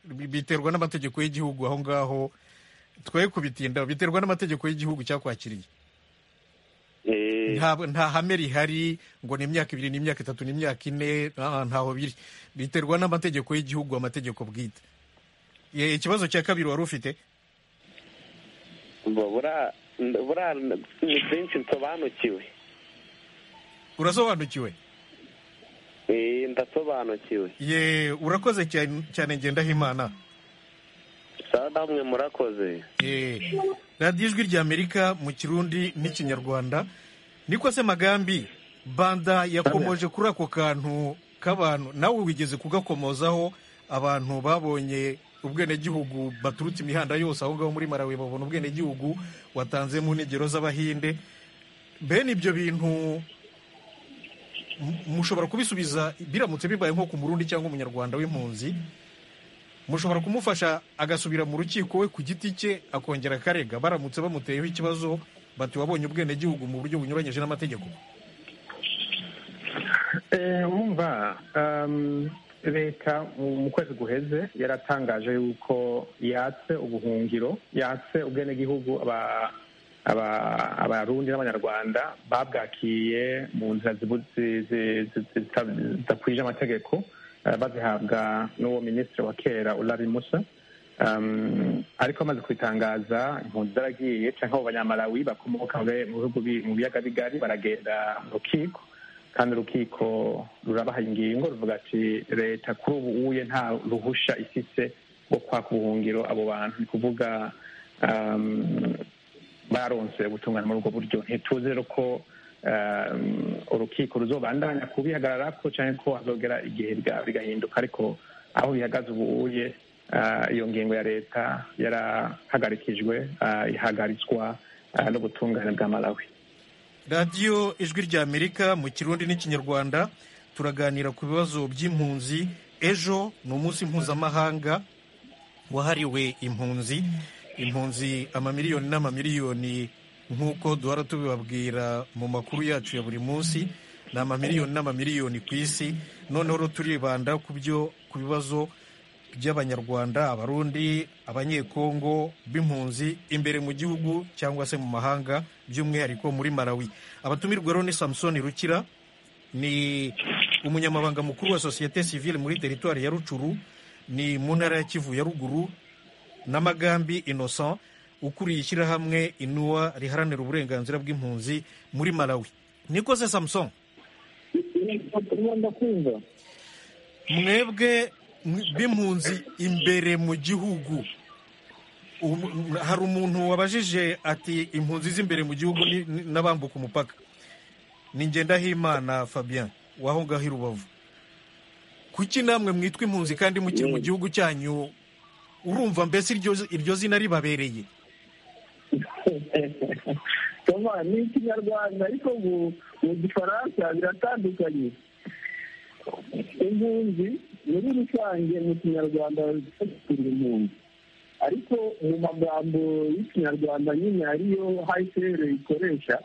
biterwa n'amategeko y'igihugu aho ngaho twe kubitinda biterwa n'amategeko y'igihugu cyakwakiriye nta hame rihari ngo ni imyaka ibiri ni imyaka itatu ni imyaka ine ntaho biri biterwa n'amategeko y'igihugu amategeko bwite ikibazo cya kabiri wari ufite buriya ni byinshi nsobanukiwe urasobanukiwe Eh, ndasobanukiwe ye urakoze cyane cyane ngendahimana sawa namwe murakoze Eh, radiyo ijwi ry'amerika mu kirundi n'ikinyarwanda niko se magambi banda yakomoje kuri ako kantu k'abantu nawe wigeze kugakomozaho abantu babonye ubwenegihugu baturutse imihanda yose aho ngaho muri marawi babona ubwenegihugu watanze mu ntegero z'abahinde bene ibyo bintu mu- mushobora kubisubiza biramutse bibaye nko ku murundi cyangwa umunyarwanda w'impunzi mushobora kumufasha agasubira mu rukiko we ku giti cye akongera akarega baramutse bamuteyeho ikibazo bati wabonye ubwenegihugu mu buryo bunyuranyije n'amategeko Eh, wumva um, leta mu kwezi guheze yaratangaje yuko yatse ubuhungiro yatse ubwenegihugu aba- aba- abarundi n'abanyarwanda babwakiye mu nzira zibu- zi- zi- zi- zita- zidakwije amategeko eh, bazihabwa n'uwo minisitiri wa kera urari musa Um, ariko amaze kubitangaza impunzi zaragiye cyangwa abo banyamarawi bakomoka mu bihugu bi- mu biyaga bigari baragenda mu rukiko kandi urukiko rurabaha ingingo ruvuga ati leta kuri ubu uye nta ruhusha ifise rwo kwaka ubuhungiro abo bantu ni kuvuga um, baronse ubutungane muri ubwo buryo ntituzi rero ko um, urukiko ruzobandanya kubihagarara ko cyangwa ko hazogera igihe biga- bigahinduka ariko aho bihagaze ubu uye ah, iyo ngingo ya leta yarahagarikijwe ah, ihagaritswa ah, n'ubutungane bwa malawi radiyo ijwi ry'amerika mu kirundi n'ikinyarwanda turaganira ku bibazo by'impunzi ejo ni umunsi mpuzamahanga wahariwe impunzi impunzi amamiliyoni n'amamiliyoni nk'uko duhora tubibabwira mu makuru yacu ya buri munsi ni amamiliyoni n'amamiliyoni ku isi noneho rero turibanda ku byo ku bibazo by'abanyarwanda abarundi abanyekongo b'impunzi imbere mu gihugu cyangwa se mu mahanga by'umwihariko muri malawi abatumirwa rero ni samusoni rukira ni umunyamabanga mukuru wa sosiyete sivile muri teritwari ya rucuru ni mu ntara ya kivu ya ruguru n'amagambi innocent ukuriye ishyirahamwe inuwa riharanira uburenganzira bw'impunzi muri malawi niko se samusoni ndakumva mwebwe mw- b'impunzi imbere mu gihugu Um- hari umuntu wabajije ati impunzi z'imbere mu gihugu ni- ni- n'abambuka umupaka ni ngendahimana fabien w'aho ngaho i rubavu kuki namwe mwitwa impunzi kandi mukiri mu gihugu cyanyu urumva mbese iryo iryo zina ribabereye toma ni ikinyarwanda ariko mu mu gifaransa biratandukanye impunzi muri rusange mu kinyarwanda turi impunzi ariko mu magambo y'ikinyarwanda nyine ariyo hayisere ikoresha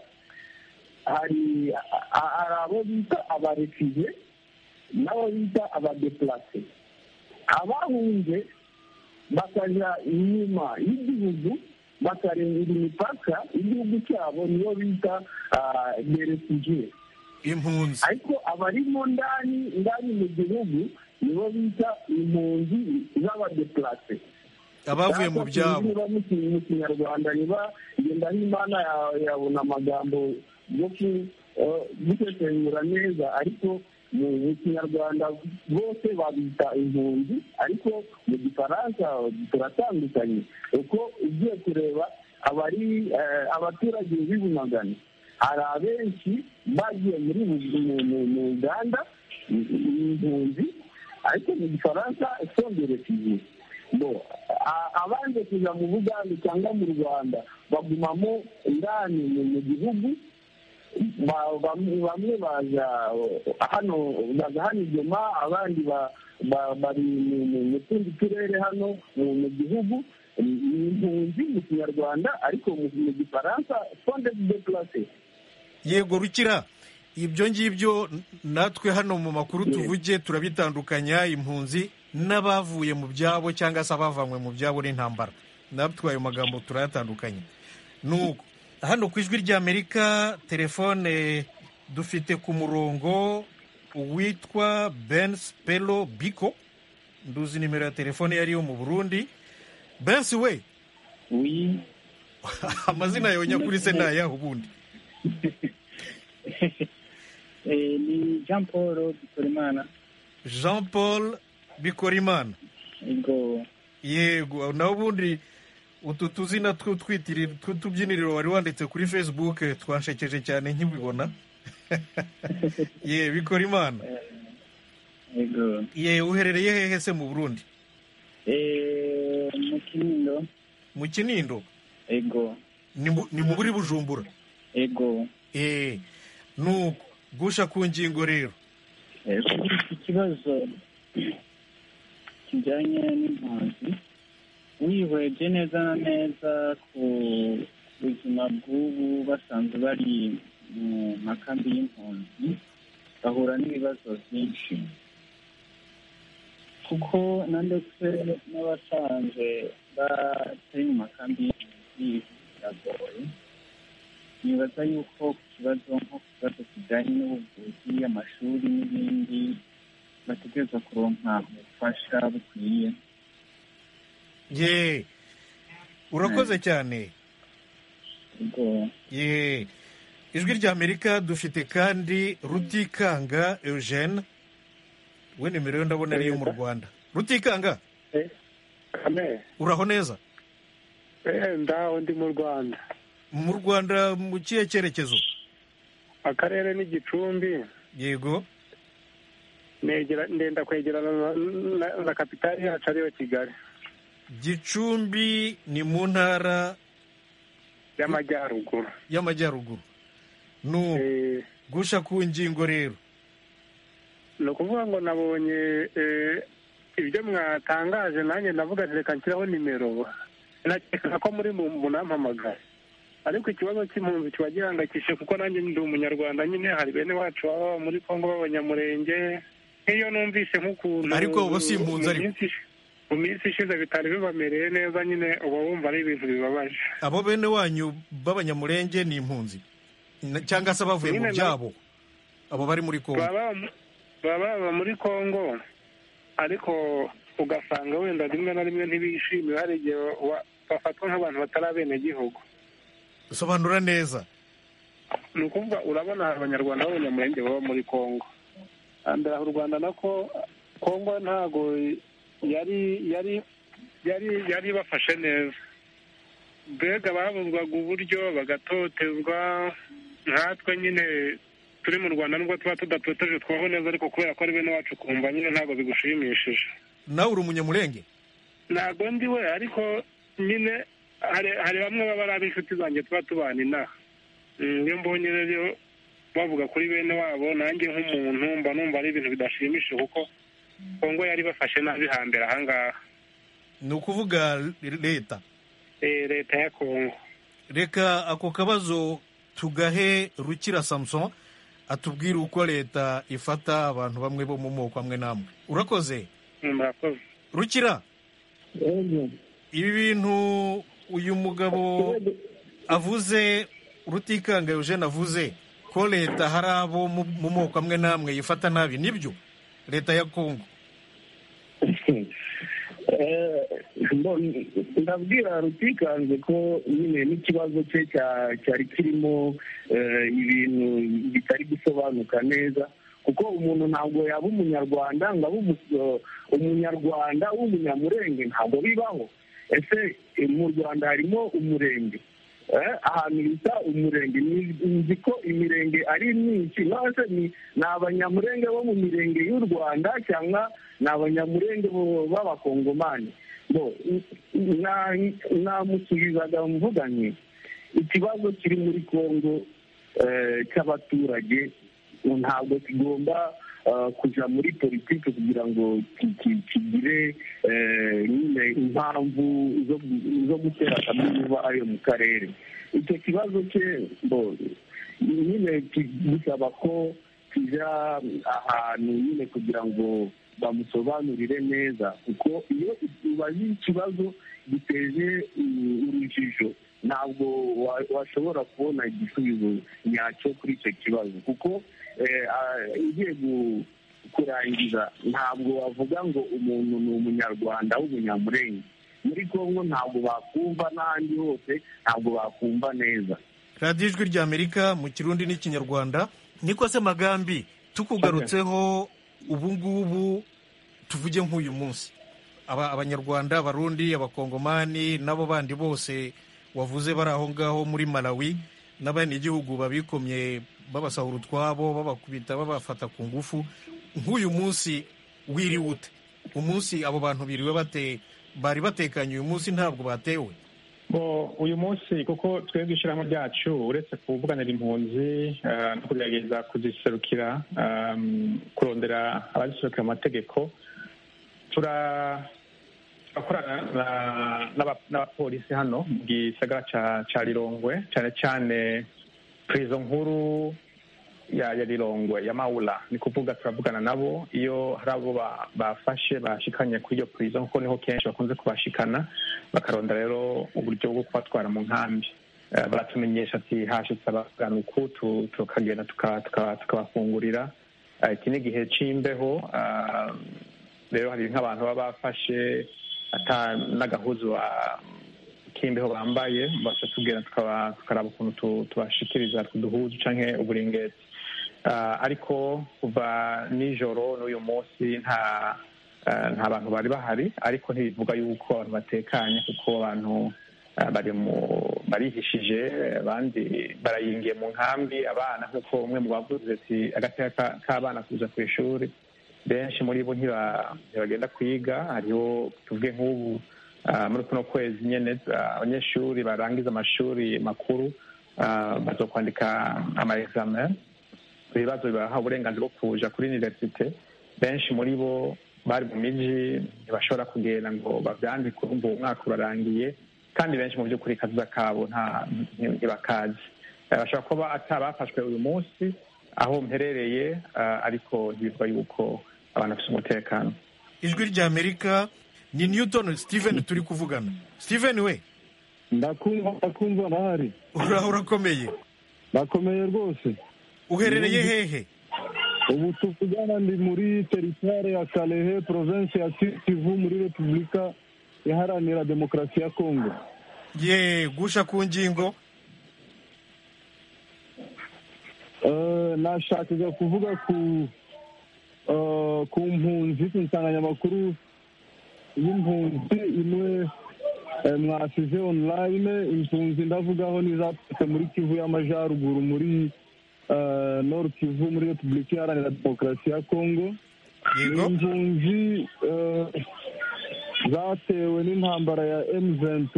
hari a- hari abo bita abarefiye n'abo bita abadeplase abahunze bakajya inyuma y'igihugu bakarengera imipaka y'igihugu cyabo niyo bita berefugiye impunzi ariko abarimo ndani ndani mu gihugu nibo bita impunzi z'abadeplase abavuye mu byabo niba mukinnyi mu kinyarwanda niba genda n'imana ya- yabona amagambo yo ku- eh, gusesengura neza ariko mu mu kinyarwanda bose babita impunzi ariko mu gifaransa turatandukanye uko ugiye kureba abari eh, abaturage b'ibumagana hari abenshi bagiye muri bu- mu- mu- mu uganda ni- ni impunzi ariko mu gifaransa songerekiye bo a- abanze kuja mu buganda cyangwa mu rwanda bagumamo ndani mu mu gihugu ba- bam- bamwe baza hano baza hano ijoma abandi ba- ba- bari mu- mu- mu tundi turere hano mu mu gihugu ni ni impunzi mu kinyarwanda ariko mu- mu gifaransa fonde de place yego rukira ibyo ngibyo n- natwe hano mu makuru tuvuge turabitandukanya impunzi n'abavuye mu byabo cyangwa se abavanywe mu byabo n'intambara natwe ayo magambo turayatandukanye nuko hano ku ijwi ry'amerika telefone dufite ku murongo uwitwa bensi pelo biko nduzi nimero ya telefone yariyo mu burundi bensi we Oui, amazina yawe nyakuri se ni ayahe ubundi ni jean paul dukoremana jean paul bikorimana yego yego nawe ubundi utu tuzina tw'utubyiniriro wari wanditse kuri facebook twanshekeje cyane nkibibona ye bikorimana yego ye uherereye hehe se mu burundi Eh, mu kinindo mu kinindo yego ni mu- ni mu buri bujumbura yego Eh, nuko gusha ku ngingo rero Eh, kuri iki kibazo kijyanye n'impunzi wihweje neza na neza ku buzima bw'ubu basanzwe bari mu makambi y'impunzi bahura n'ibibazo byinshi kuko na ndetse n'abasanzwe batari mu makambi y'impunzi biragoye nibaza yuko ku kibazo nko ku kibazo kijyanye n'ubuvuzi amashuri n'ibindi bategereza kuronka ubufasha bukwiye ye urakoze cyane ubwo ye ijwi rya amerika dufite kandi rutikanga eugene we nimero yo ndabona ariyo mu rwanda rutikanga kame uraho neza eh, ndaho ndi mu rwanda mu rwanda mu kihe cyerekezo akarere ni gicumbi yego negera ndenda kwegerana na, na, na kapitali yacu ariyo kigali gicumbi ni mu ntara y'amajyaruguru y'amajyaruguru nu Eh, gusha ku ngingo rero ni ukuvuga ngo nabonye eh, ibyo mwatangaje nanjye navuga nti reka nshyiraho nimero nakeka ko muri mu munampamagare ariko ikibazo cy'impunzi kiba gihangayikishije kuko nanjye ndi umunyarwanda nyine hari bene wacu baba baba muri kongo b'abanyamurenge nk'iyo numvise nk'ukuntu Ariko bo si impunzi mu ariko. minsi- mu minsi ishize bitari bibamereye neza nyine uba wumva ari ibintu bibabaje abo bene wanyu b'abanyamurenge ni impunzi Na- cyangwa se bavuye mu Nyine na- byabo abo bari muri kongo baba baba baba muri kongo ariko ugasanga wenda rimwe na rimwe ntibishimira hari igihe wa- bafatwa nk'abantu batari abenegihugu sobanura neza ni ukuvuga urabona hari abanyarwanda b'abanyamurenge baba muri kongo hambere aha u rwanda nako kongo ntago yari yari yari yari ibafashe neza mbega babuzwaga uburyo bagatotezwa nkatwe nyine turi mu rwanda nubwo tuba tudatoteje twaho neza ariko kubera ko ari bene wacu kumva nyine ntabwo bigushimishije nawe uri umunyamurenge ntabwo ndiwe ariko nyine hari hari bamwe baba ari ab'inshuti zanjye tuba tubana inaha Mm, iyo mbonye rero bavuga kuri bene wabo nanjye nk'umuntu mba numva ari ibintu bidashimishije kuko kongo yari bafashe nabi hambere ahangaha ni ukuvuga l- leta Eh, leta ya kongo reka ako kabazo tugahe rukira samson atubwire uko leta ifata abantu bamwe bo mu moko amwe n'amwe urakoze Mm, murakoze rukira Yego. ibi bintu uyu mugabo avuze rutikanga eugene avuze ko leta hari abo mu mu moko amwe n'amwe yifata nabi nibyo leta ya kongo Eh, mbo- ndabwira rutikanze ko nyine n'ikibazo cye cya- cyari kirimo eh, ibintu bitari gusobanuka neza kuko umuntu ntabwo yaba umunyarwanda ngo abe umu- eh, umunyarwanda w'umunyamurenge ntabwo bibaho ese eh, mu rwanda harimo umurenge Eh, ahantu bita umurenge Ni- nzi ko imirenge ari myinshi nose ni ni abanyamurenge bo mu mirenge y'u rwanda cyangwa ni abanyamurenge bo- b'abakongomani bo na- namusubizaga mvuga nti ikibazo kiri muri kongo eh, cy'abaturage ntabwo kigomba eh, kuja muri politiki kugira ngo ki- ki- kigire eh, nyine impamvu zo- zo gutera kaminuza ayo mu karere icyo kibazo cye bo nyine ki- bisaba ko kijya ahantu nyine kugira ngo bamusobanurire neza kuko iyo ubaze ikibazo giteje mm, urujijo ntabwo wa- washobora kubona igisubizo nyacyo kuri icyo kibazo kuko eh, ah, ugiye gu- kurangiza ntabwo wavuga ngo umuntu ni umunyarwanda w'umunyamurenge muri congo ntabwo bakumva n'ahandi hose ntabwo bakumva neza radiyo ijwi rya amerika mu kirundi n'ikinyarwanda niko se magambi tukugarutseho ubu ngubu tuvuge nk'uyu munsi Aba- abanyarwanda abarundi abakongomani n'abo bandi bose wavuze bari aho ngaho muri malawi n'abenegihugu babikomye babasahura utwabo babakubita babafata ku ngufu nk'uyu munsi wiriwe ute umunsi abo bantu biriwe bate bari batekanye uyu munsi ntabwo batewe Bo, uyu munsi kuko twebwe ishyirahamwe ryacu uretse kuvuganira impunzi eh, no kugerageza kuziserukira ehm, kurondera abaziserukira mu mategeko tura- turakorana na- n'aba- n'abapolisi hano mu gisagara ca- ca rirongwe cyane cyane prizo nkuru ya ya rirongwe ya mawura ni kuvuga turavugana nabo iyo hari abo ba- bafashe bashikanye kuri iyo prison kuko niho kenshi bakunze kubashikana bakaronda rero uburyo bwo kubatwara mu nkambi Eh, baratumenyesha ati hashitse abaganuku tu- tukagenda tuka- tuka- tukabafungurira Eh, iki ni igihe c'imbeho ah, rero hari nk'abantu baba bafashe ata n'agahuzu ba- k'imbeho bambaye batatubwira tukaba- tukaraba ukuntu tu- tubashikiriza uduhuzu canke uburingeti Ah, ariko kuva nijoro n'uyu munsi nta ah, nta bantu bari bahari ariko ntibivuga yuko abantu batekanye kuko abantu ah, bari mu- barihishije abandi barayingiye mu nkambi abana nk'uko umwe mu bavuze ati agateka ka- k'abana kuza ku ishuri benshi muri bo ntiba- ntibagenda kwiga hariho tuvuge nk'ubu ah, muri kuno kwezi nyene ah, abanyeshuri barangiza amashuri makuru ah, baza kwandika ama examen ibibazo bibaha uburenganzira bwo kuja kuri universite benshi muri bo bari mu miji ntibashobora kugenda ngo bavyandike urumva uwo mwaka urarangiye kandi benshi mu vy'ukuri kazuza kabo nta- nti- ntibakazi Eh, bashobora kuba atabafashwe uyu munsi aho mperereye ah, ariko ntibivuga yuko abantu bafise umutekano ijwi rya amerika ni newton steven turi kuvugana steven we ndakumva ndakumva ndahari uraho urakomeye ndakomeye rwose uherereye hehe ubu tuvugana ndi muri teritware ya kalehe provinsi ya kivu muri repubulika iharanira demokarasi ya kongo ye gusha ku ngingo Eh, nashakaga kuvuga ku eh, ku mpunzi ku nsanganyamakuru y'impunzi imwe eh, mwasize online impunzi ndavugaho n'izaturutse muri kivu y'amajyaruguru muri eh, nord kivu muri repubulika iharanira demokarasi ya kongo ni yego impunzi eh, zatewe n'intambara ya M23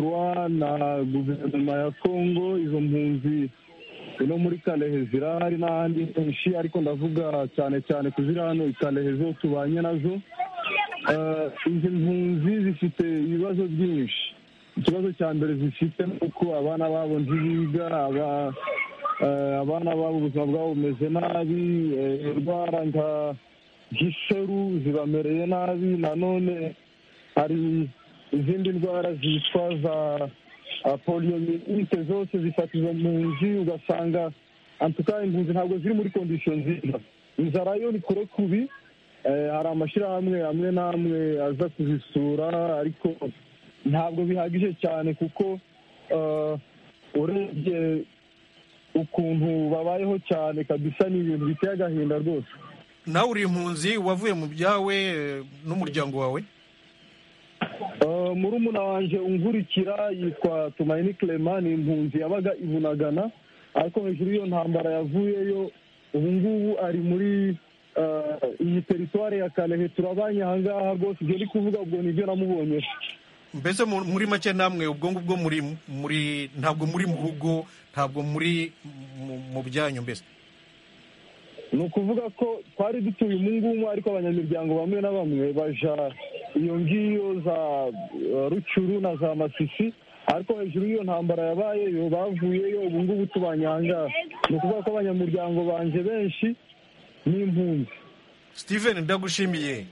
na guverinoma ya Congo izo mpunzi ino muri Kalehe zirahari n'ahandi henshi ariko ndavuga cyane cyane kuziri hano i Kalehe zo tubanye nazo Eh, izi mpunzi zifite ibibazo byinshi ikibazo cya mbere zifite ni uko abana babo ntibiga aba- eh, abana babo ubuzima bwabo bumeze nabi eh, indwara nka nk'iseru zibamereye nabi nanone hari izindi ndwara zitwa za ah, poliomielite zose zifata izo mpunzi ugasanga antuka impunzi ntabwo ziri muri kondisiyo nziza inzara yo ni kure kubi Eh, hari amashyirahamwe amwe n'amwe aza kuzisura ariko ntabwo bihagije cyane kuko eh, urebye ukuntu babayeho cyane kabisa ni ibintu biteye agahinda rwose nawe uri impunzi wavuye mu byawe eh, n'umuryango wawe Uh, murumuna wanjye unkurikira yitwa tumayini clement ni impunzi yabaga ibunagana ariko hejuru y'iyo ntambara yavuyeyo ubu ngubu ari muri uh, iyi teritwari ya kalehe turabanye ahangaha rwose ibyo ndi kuvuga ubwo nibyo namubonyeho mbese mu- muri make namwe ubwo ngubwo muri muri ntabwo muri mu rugo ntabwo muri mu- mu byanyu mbese ni ukuvuga ko twari dutuye umungumu ariko abanyamuryango bamwe na bamwe baja iyo ngiyo za eh, rucuru na za masisi ariko hejuru y'iyo ntambara yabayeyo bavuyeyo ubu ngubu tubanyanga ni ukuvuga ko abanyamuryango banje benshi ni impunzi steven ndagushimiye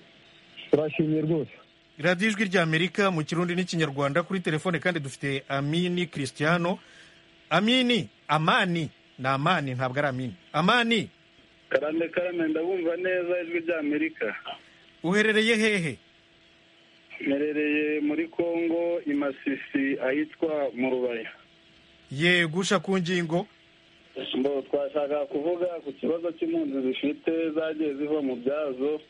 turashimye rwose radiyo ijwi rya amerika mu kirundi n'ikinyarwanda kuri telefone kandi dufite amini christiano amini amani ni amani ntabwo ari amini amani karame karame ndabumva neza ijwi rya amerika uherereye hehe mperereye muri kongo i masisi ahitwa mu rubaya yegusha ku ngingo mbo twashaka kuvuga ku kibazo cy'impunzi zifite zagiye ziva mu byazo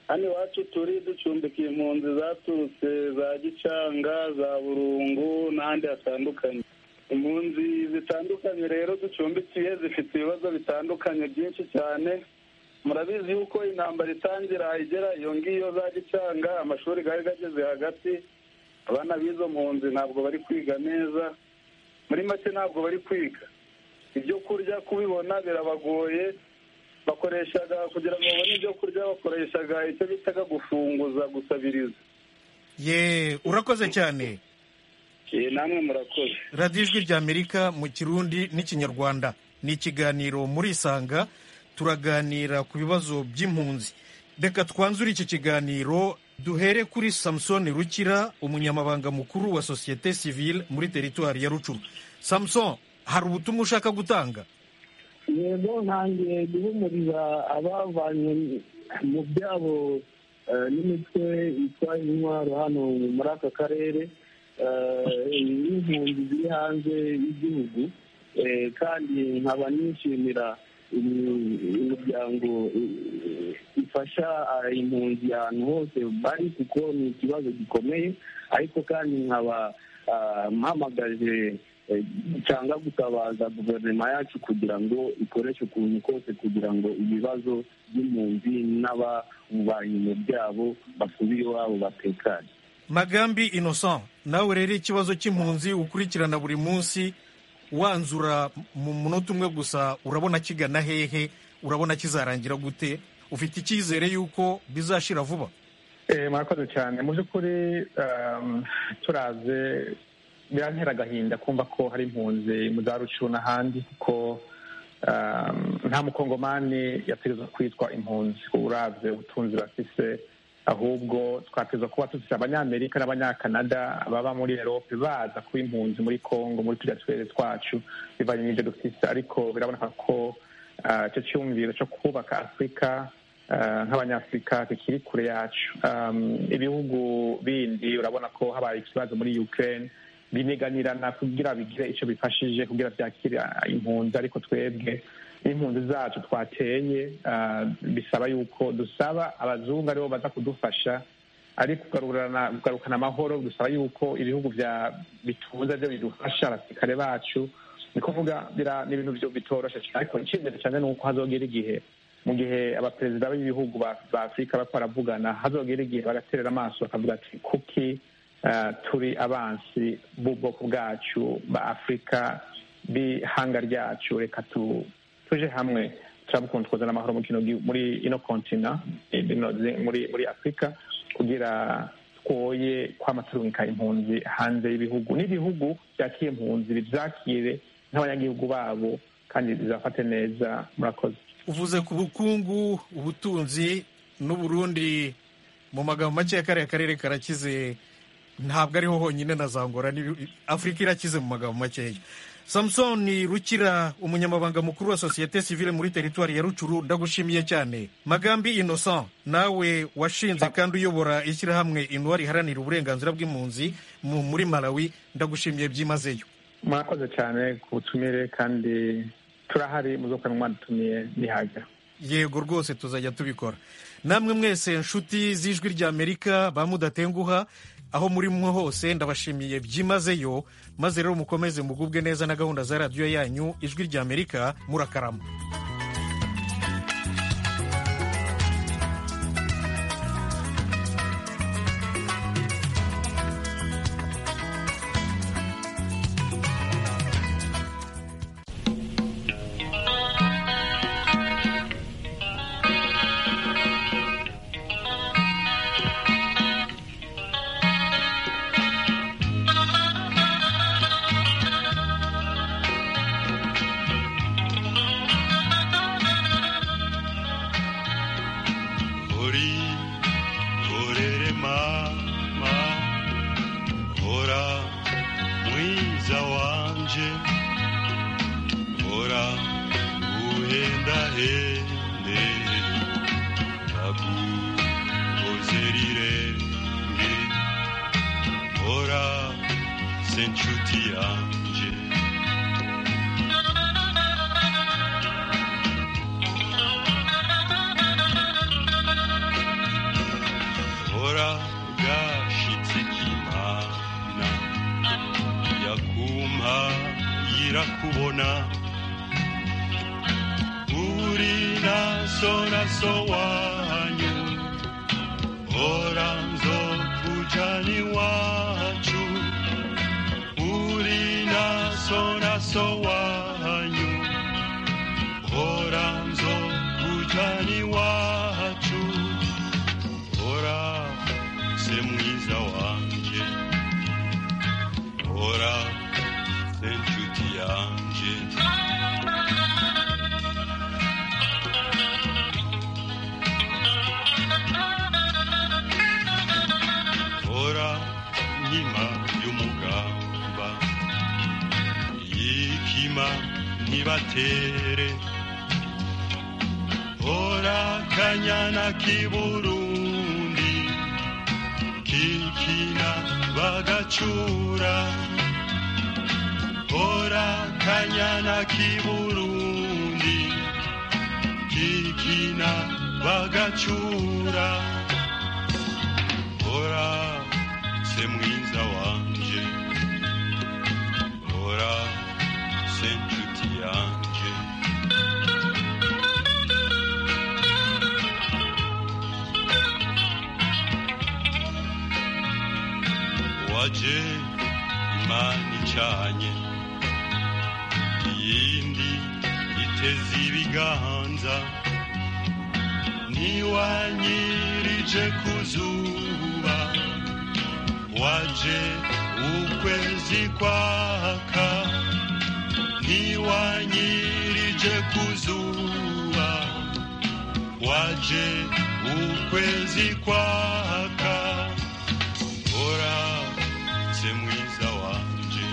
hano iwacu turi ducumbika impunzi zaturutse za gicanga za burungu n'ahandi hatandukanye impunzi zitandukanye rero ducumbikiye zifite ibibazo bitandukanye byinshi cyane murabizi yuko intambara itangira igera iyo ngiyo za gicanga amashuri gari gageze hagati abana b'izo mpunzi ntabwo bari kwiga neza muri make ntabwo bari kwiga ibyo kurya kubibona birabagoye bakoreshaga kugira ngo babone ibyo kurya bakoreshaga icyo bitaga gufunguza gusabiriza ye urakoze cyane namwe murakoze radiyo ijwi ry'amerika mu kirundi n'ikinyarwanda ni ikiganiro murisanga turaganira ku bibazo by'impunzi reka twanzure iki kiganiro duhere kuri samusoni rukira umunyamabanga mukuru wa sosiyete sivile muri teritwari ya rucuru samusoni hari ubutumwa ushaka gutanga yego ntangiye guhumuriza abavanye mu byabo n'imitwe itwaye intwaro hano muri aka karere n'impunzi ziri hanze y'igihugu kandi nkaba nishimira imiryango ifasha impunzi ahantu hose bari kuko ni ikibazo gikomeye ariko kandi nkaba mpamagaje cyangwa gutabaza guverinoma yacu kugira ngo ikoreshe ukuntu kose kugira ngo ibibazo by'impunzi n'ababubanyi mu byabo basubire iwabo batekanye magambi innocent nawe rero ikibazo cy'impunzi ukurikirana buri munsi wanzura mu munota umwe gusa urabona kigana hehe urabona kizarangira gute ufite icyizere y'uko bizashira vuba murakoze cyane mu by'ukuri turaze birantera agahinda kumva ko hari impunzi mu za rucu n'ahandi kuko nta mukongomani yategereza kwitwa impunzi urabye ubutunzi bafise ahubwo twateza kuba dufite abanyamerika n'abanyakanada baba muri erope baza kuba impunzi muri congo muri tujya turere twacu bivanye n'ibyo dufite ariko biraboneka ko icyo cyumviro cyo kubaka afurika nk'abanyafurika bikiri kure yacu ibihugu bindi urabona ko habaye ikibazo muri ukraine bineganirana kugira bigire icyo bifashije kugira byakire impunzi ariko twebwe n'impunzi zacu twateye bisaba yuko dusaba abazungu aribo baza kudufasha ariko kugarukana amahoro dusaba yuko ibihugu bitunze byo bidufasha abasirikare bacu ni kuvuga ni ibintu bitoroshye cyane ariko icyizere cyane ni uko hazogera igihe mu gihe abaperezida b'ibihugu ba afurika bari baravugana hazogera igihe bagaterera amaso bakavuga ati kuki turi abansi b'ubwoko bwacu ba afurika b'ihanga ryacu reka tuje hamwe turabukunda twazana amahoro muri ino kontina muri afurika kugira twoye kwama turungika impunzi hanze y'ibihugu n'ibihugu byakiye impunzi bizakire n'abanyagihugu babo kandi bizafate neza murakoze uvuze ku bukungu ubutunzi n'uburundi mu magambo make kariya karere karakize ntabwo ariho honyine na zangora afurika irakize mu magambo makeya samusoni rukira umunyamabanga mukuru wa sosiyete sivile muri teritwari ya rucuru ndagushimiye cyane magambi innocent nawe washinze kandi uyobora ishyirahamwe inuwa riharanira uburenganzira bw'impunzi muri malawi ndagushimiye byimazeyo murakoze cyane ku butumire kandi turahari muzokorana mwadutumiye ntihagira yego rwose tuzajya tubikora namwe mwese nshuti z'ijwi ry'amerika ba mudatenguha aho muri mwe hose ndabashimiye byimazeyo maze rero mukomeze mugubwe neza na gahunda za radiyo yanyu ijwi ry'amerika murakarama Ozerire, inshuti yanjye bora bwashitse imana yakumpa irakubona uri naso naso wanyu bora nzokujani wacu uri naso naso wanyu bora nzokujani wacu bora se mwiza wanje bora se nshuti yanje hora nkima y'umugamba yikima ntibatere hora kanyana k'iburundi kikina bagacura hora kanyana k'iburundi kikina bagacura hora se mwiza wanje hora se nshuti yanje waje imana icanye iyindi iteze ibiganza niwanyirije ku zuba waje ukwezi kwaka niwanyirije ku zuba waje ukwezi kwaka hora se mwiza wanje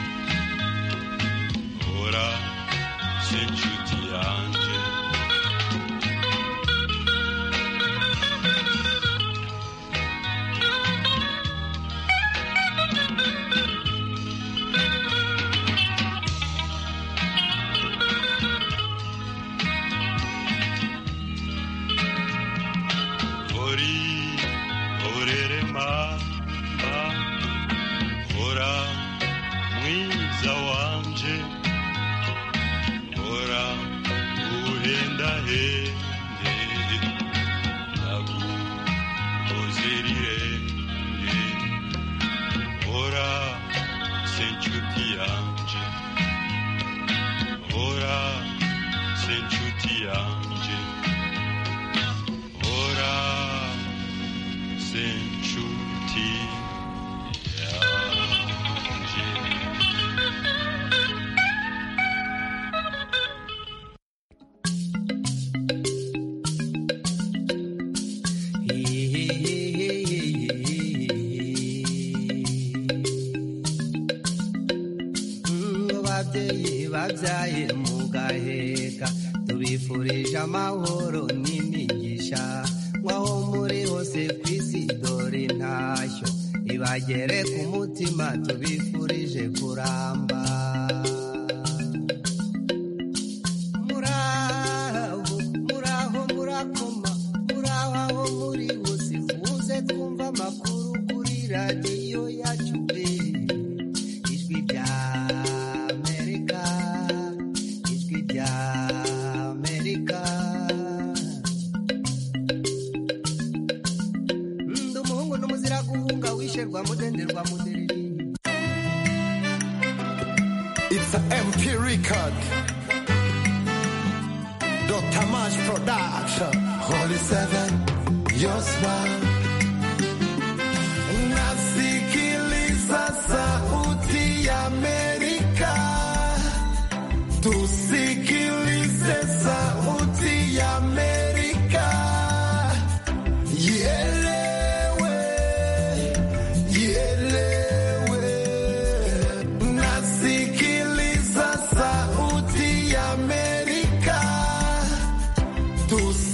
hora se nshuti yanje Ori, orere ma, ma, ora, mwiza wanje, ora, uhenda hende, naguhozerire, ora, se nshuti yanje, ora, se nshuti yanje, ora, se nshuti ababyeyi babyaye mugaheka tubifurije amahoro n'imigisha nk'aho muri hose ku isi dore intashyo ibagere ku mutima tubifurije kuramba muraho muraho murakoma muraho aho muri hose muze twumva amakuru kuri radiyo yacu pe ijwi rya amerika ijwi rya amerika ndi umuhungu n'umuzira guhunga wisherwa mudenderwa mudereri It's a MP record. Dr. Mash production. Holy Seven, your smile. Nasikiliza sauti ya Amerika. Tusikilize sauti ya Amerika. Ielewe, ielewe. Nasikiliza sauti ya Amerika. Tusikilize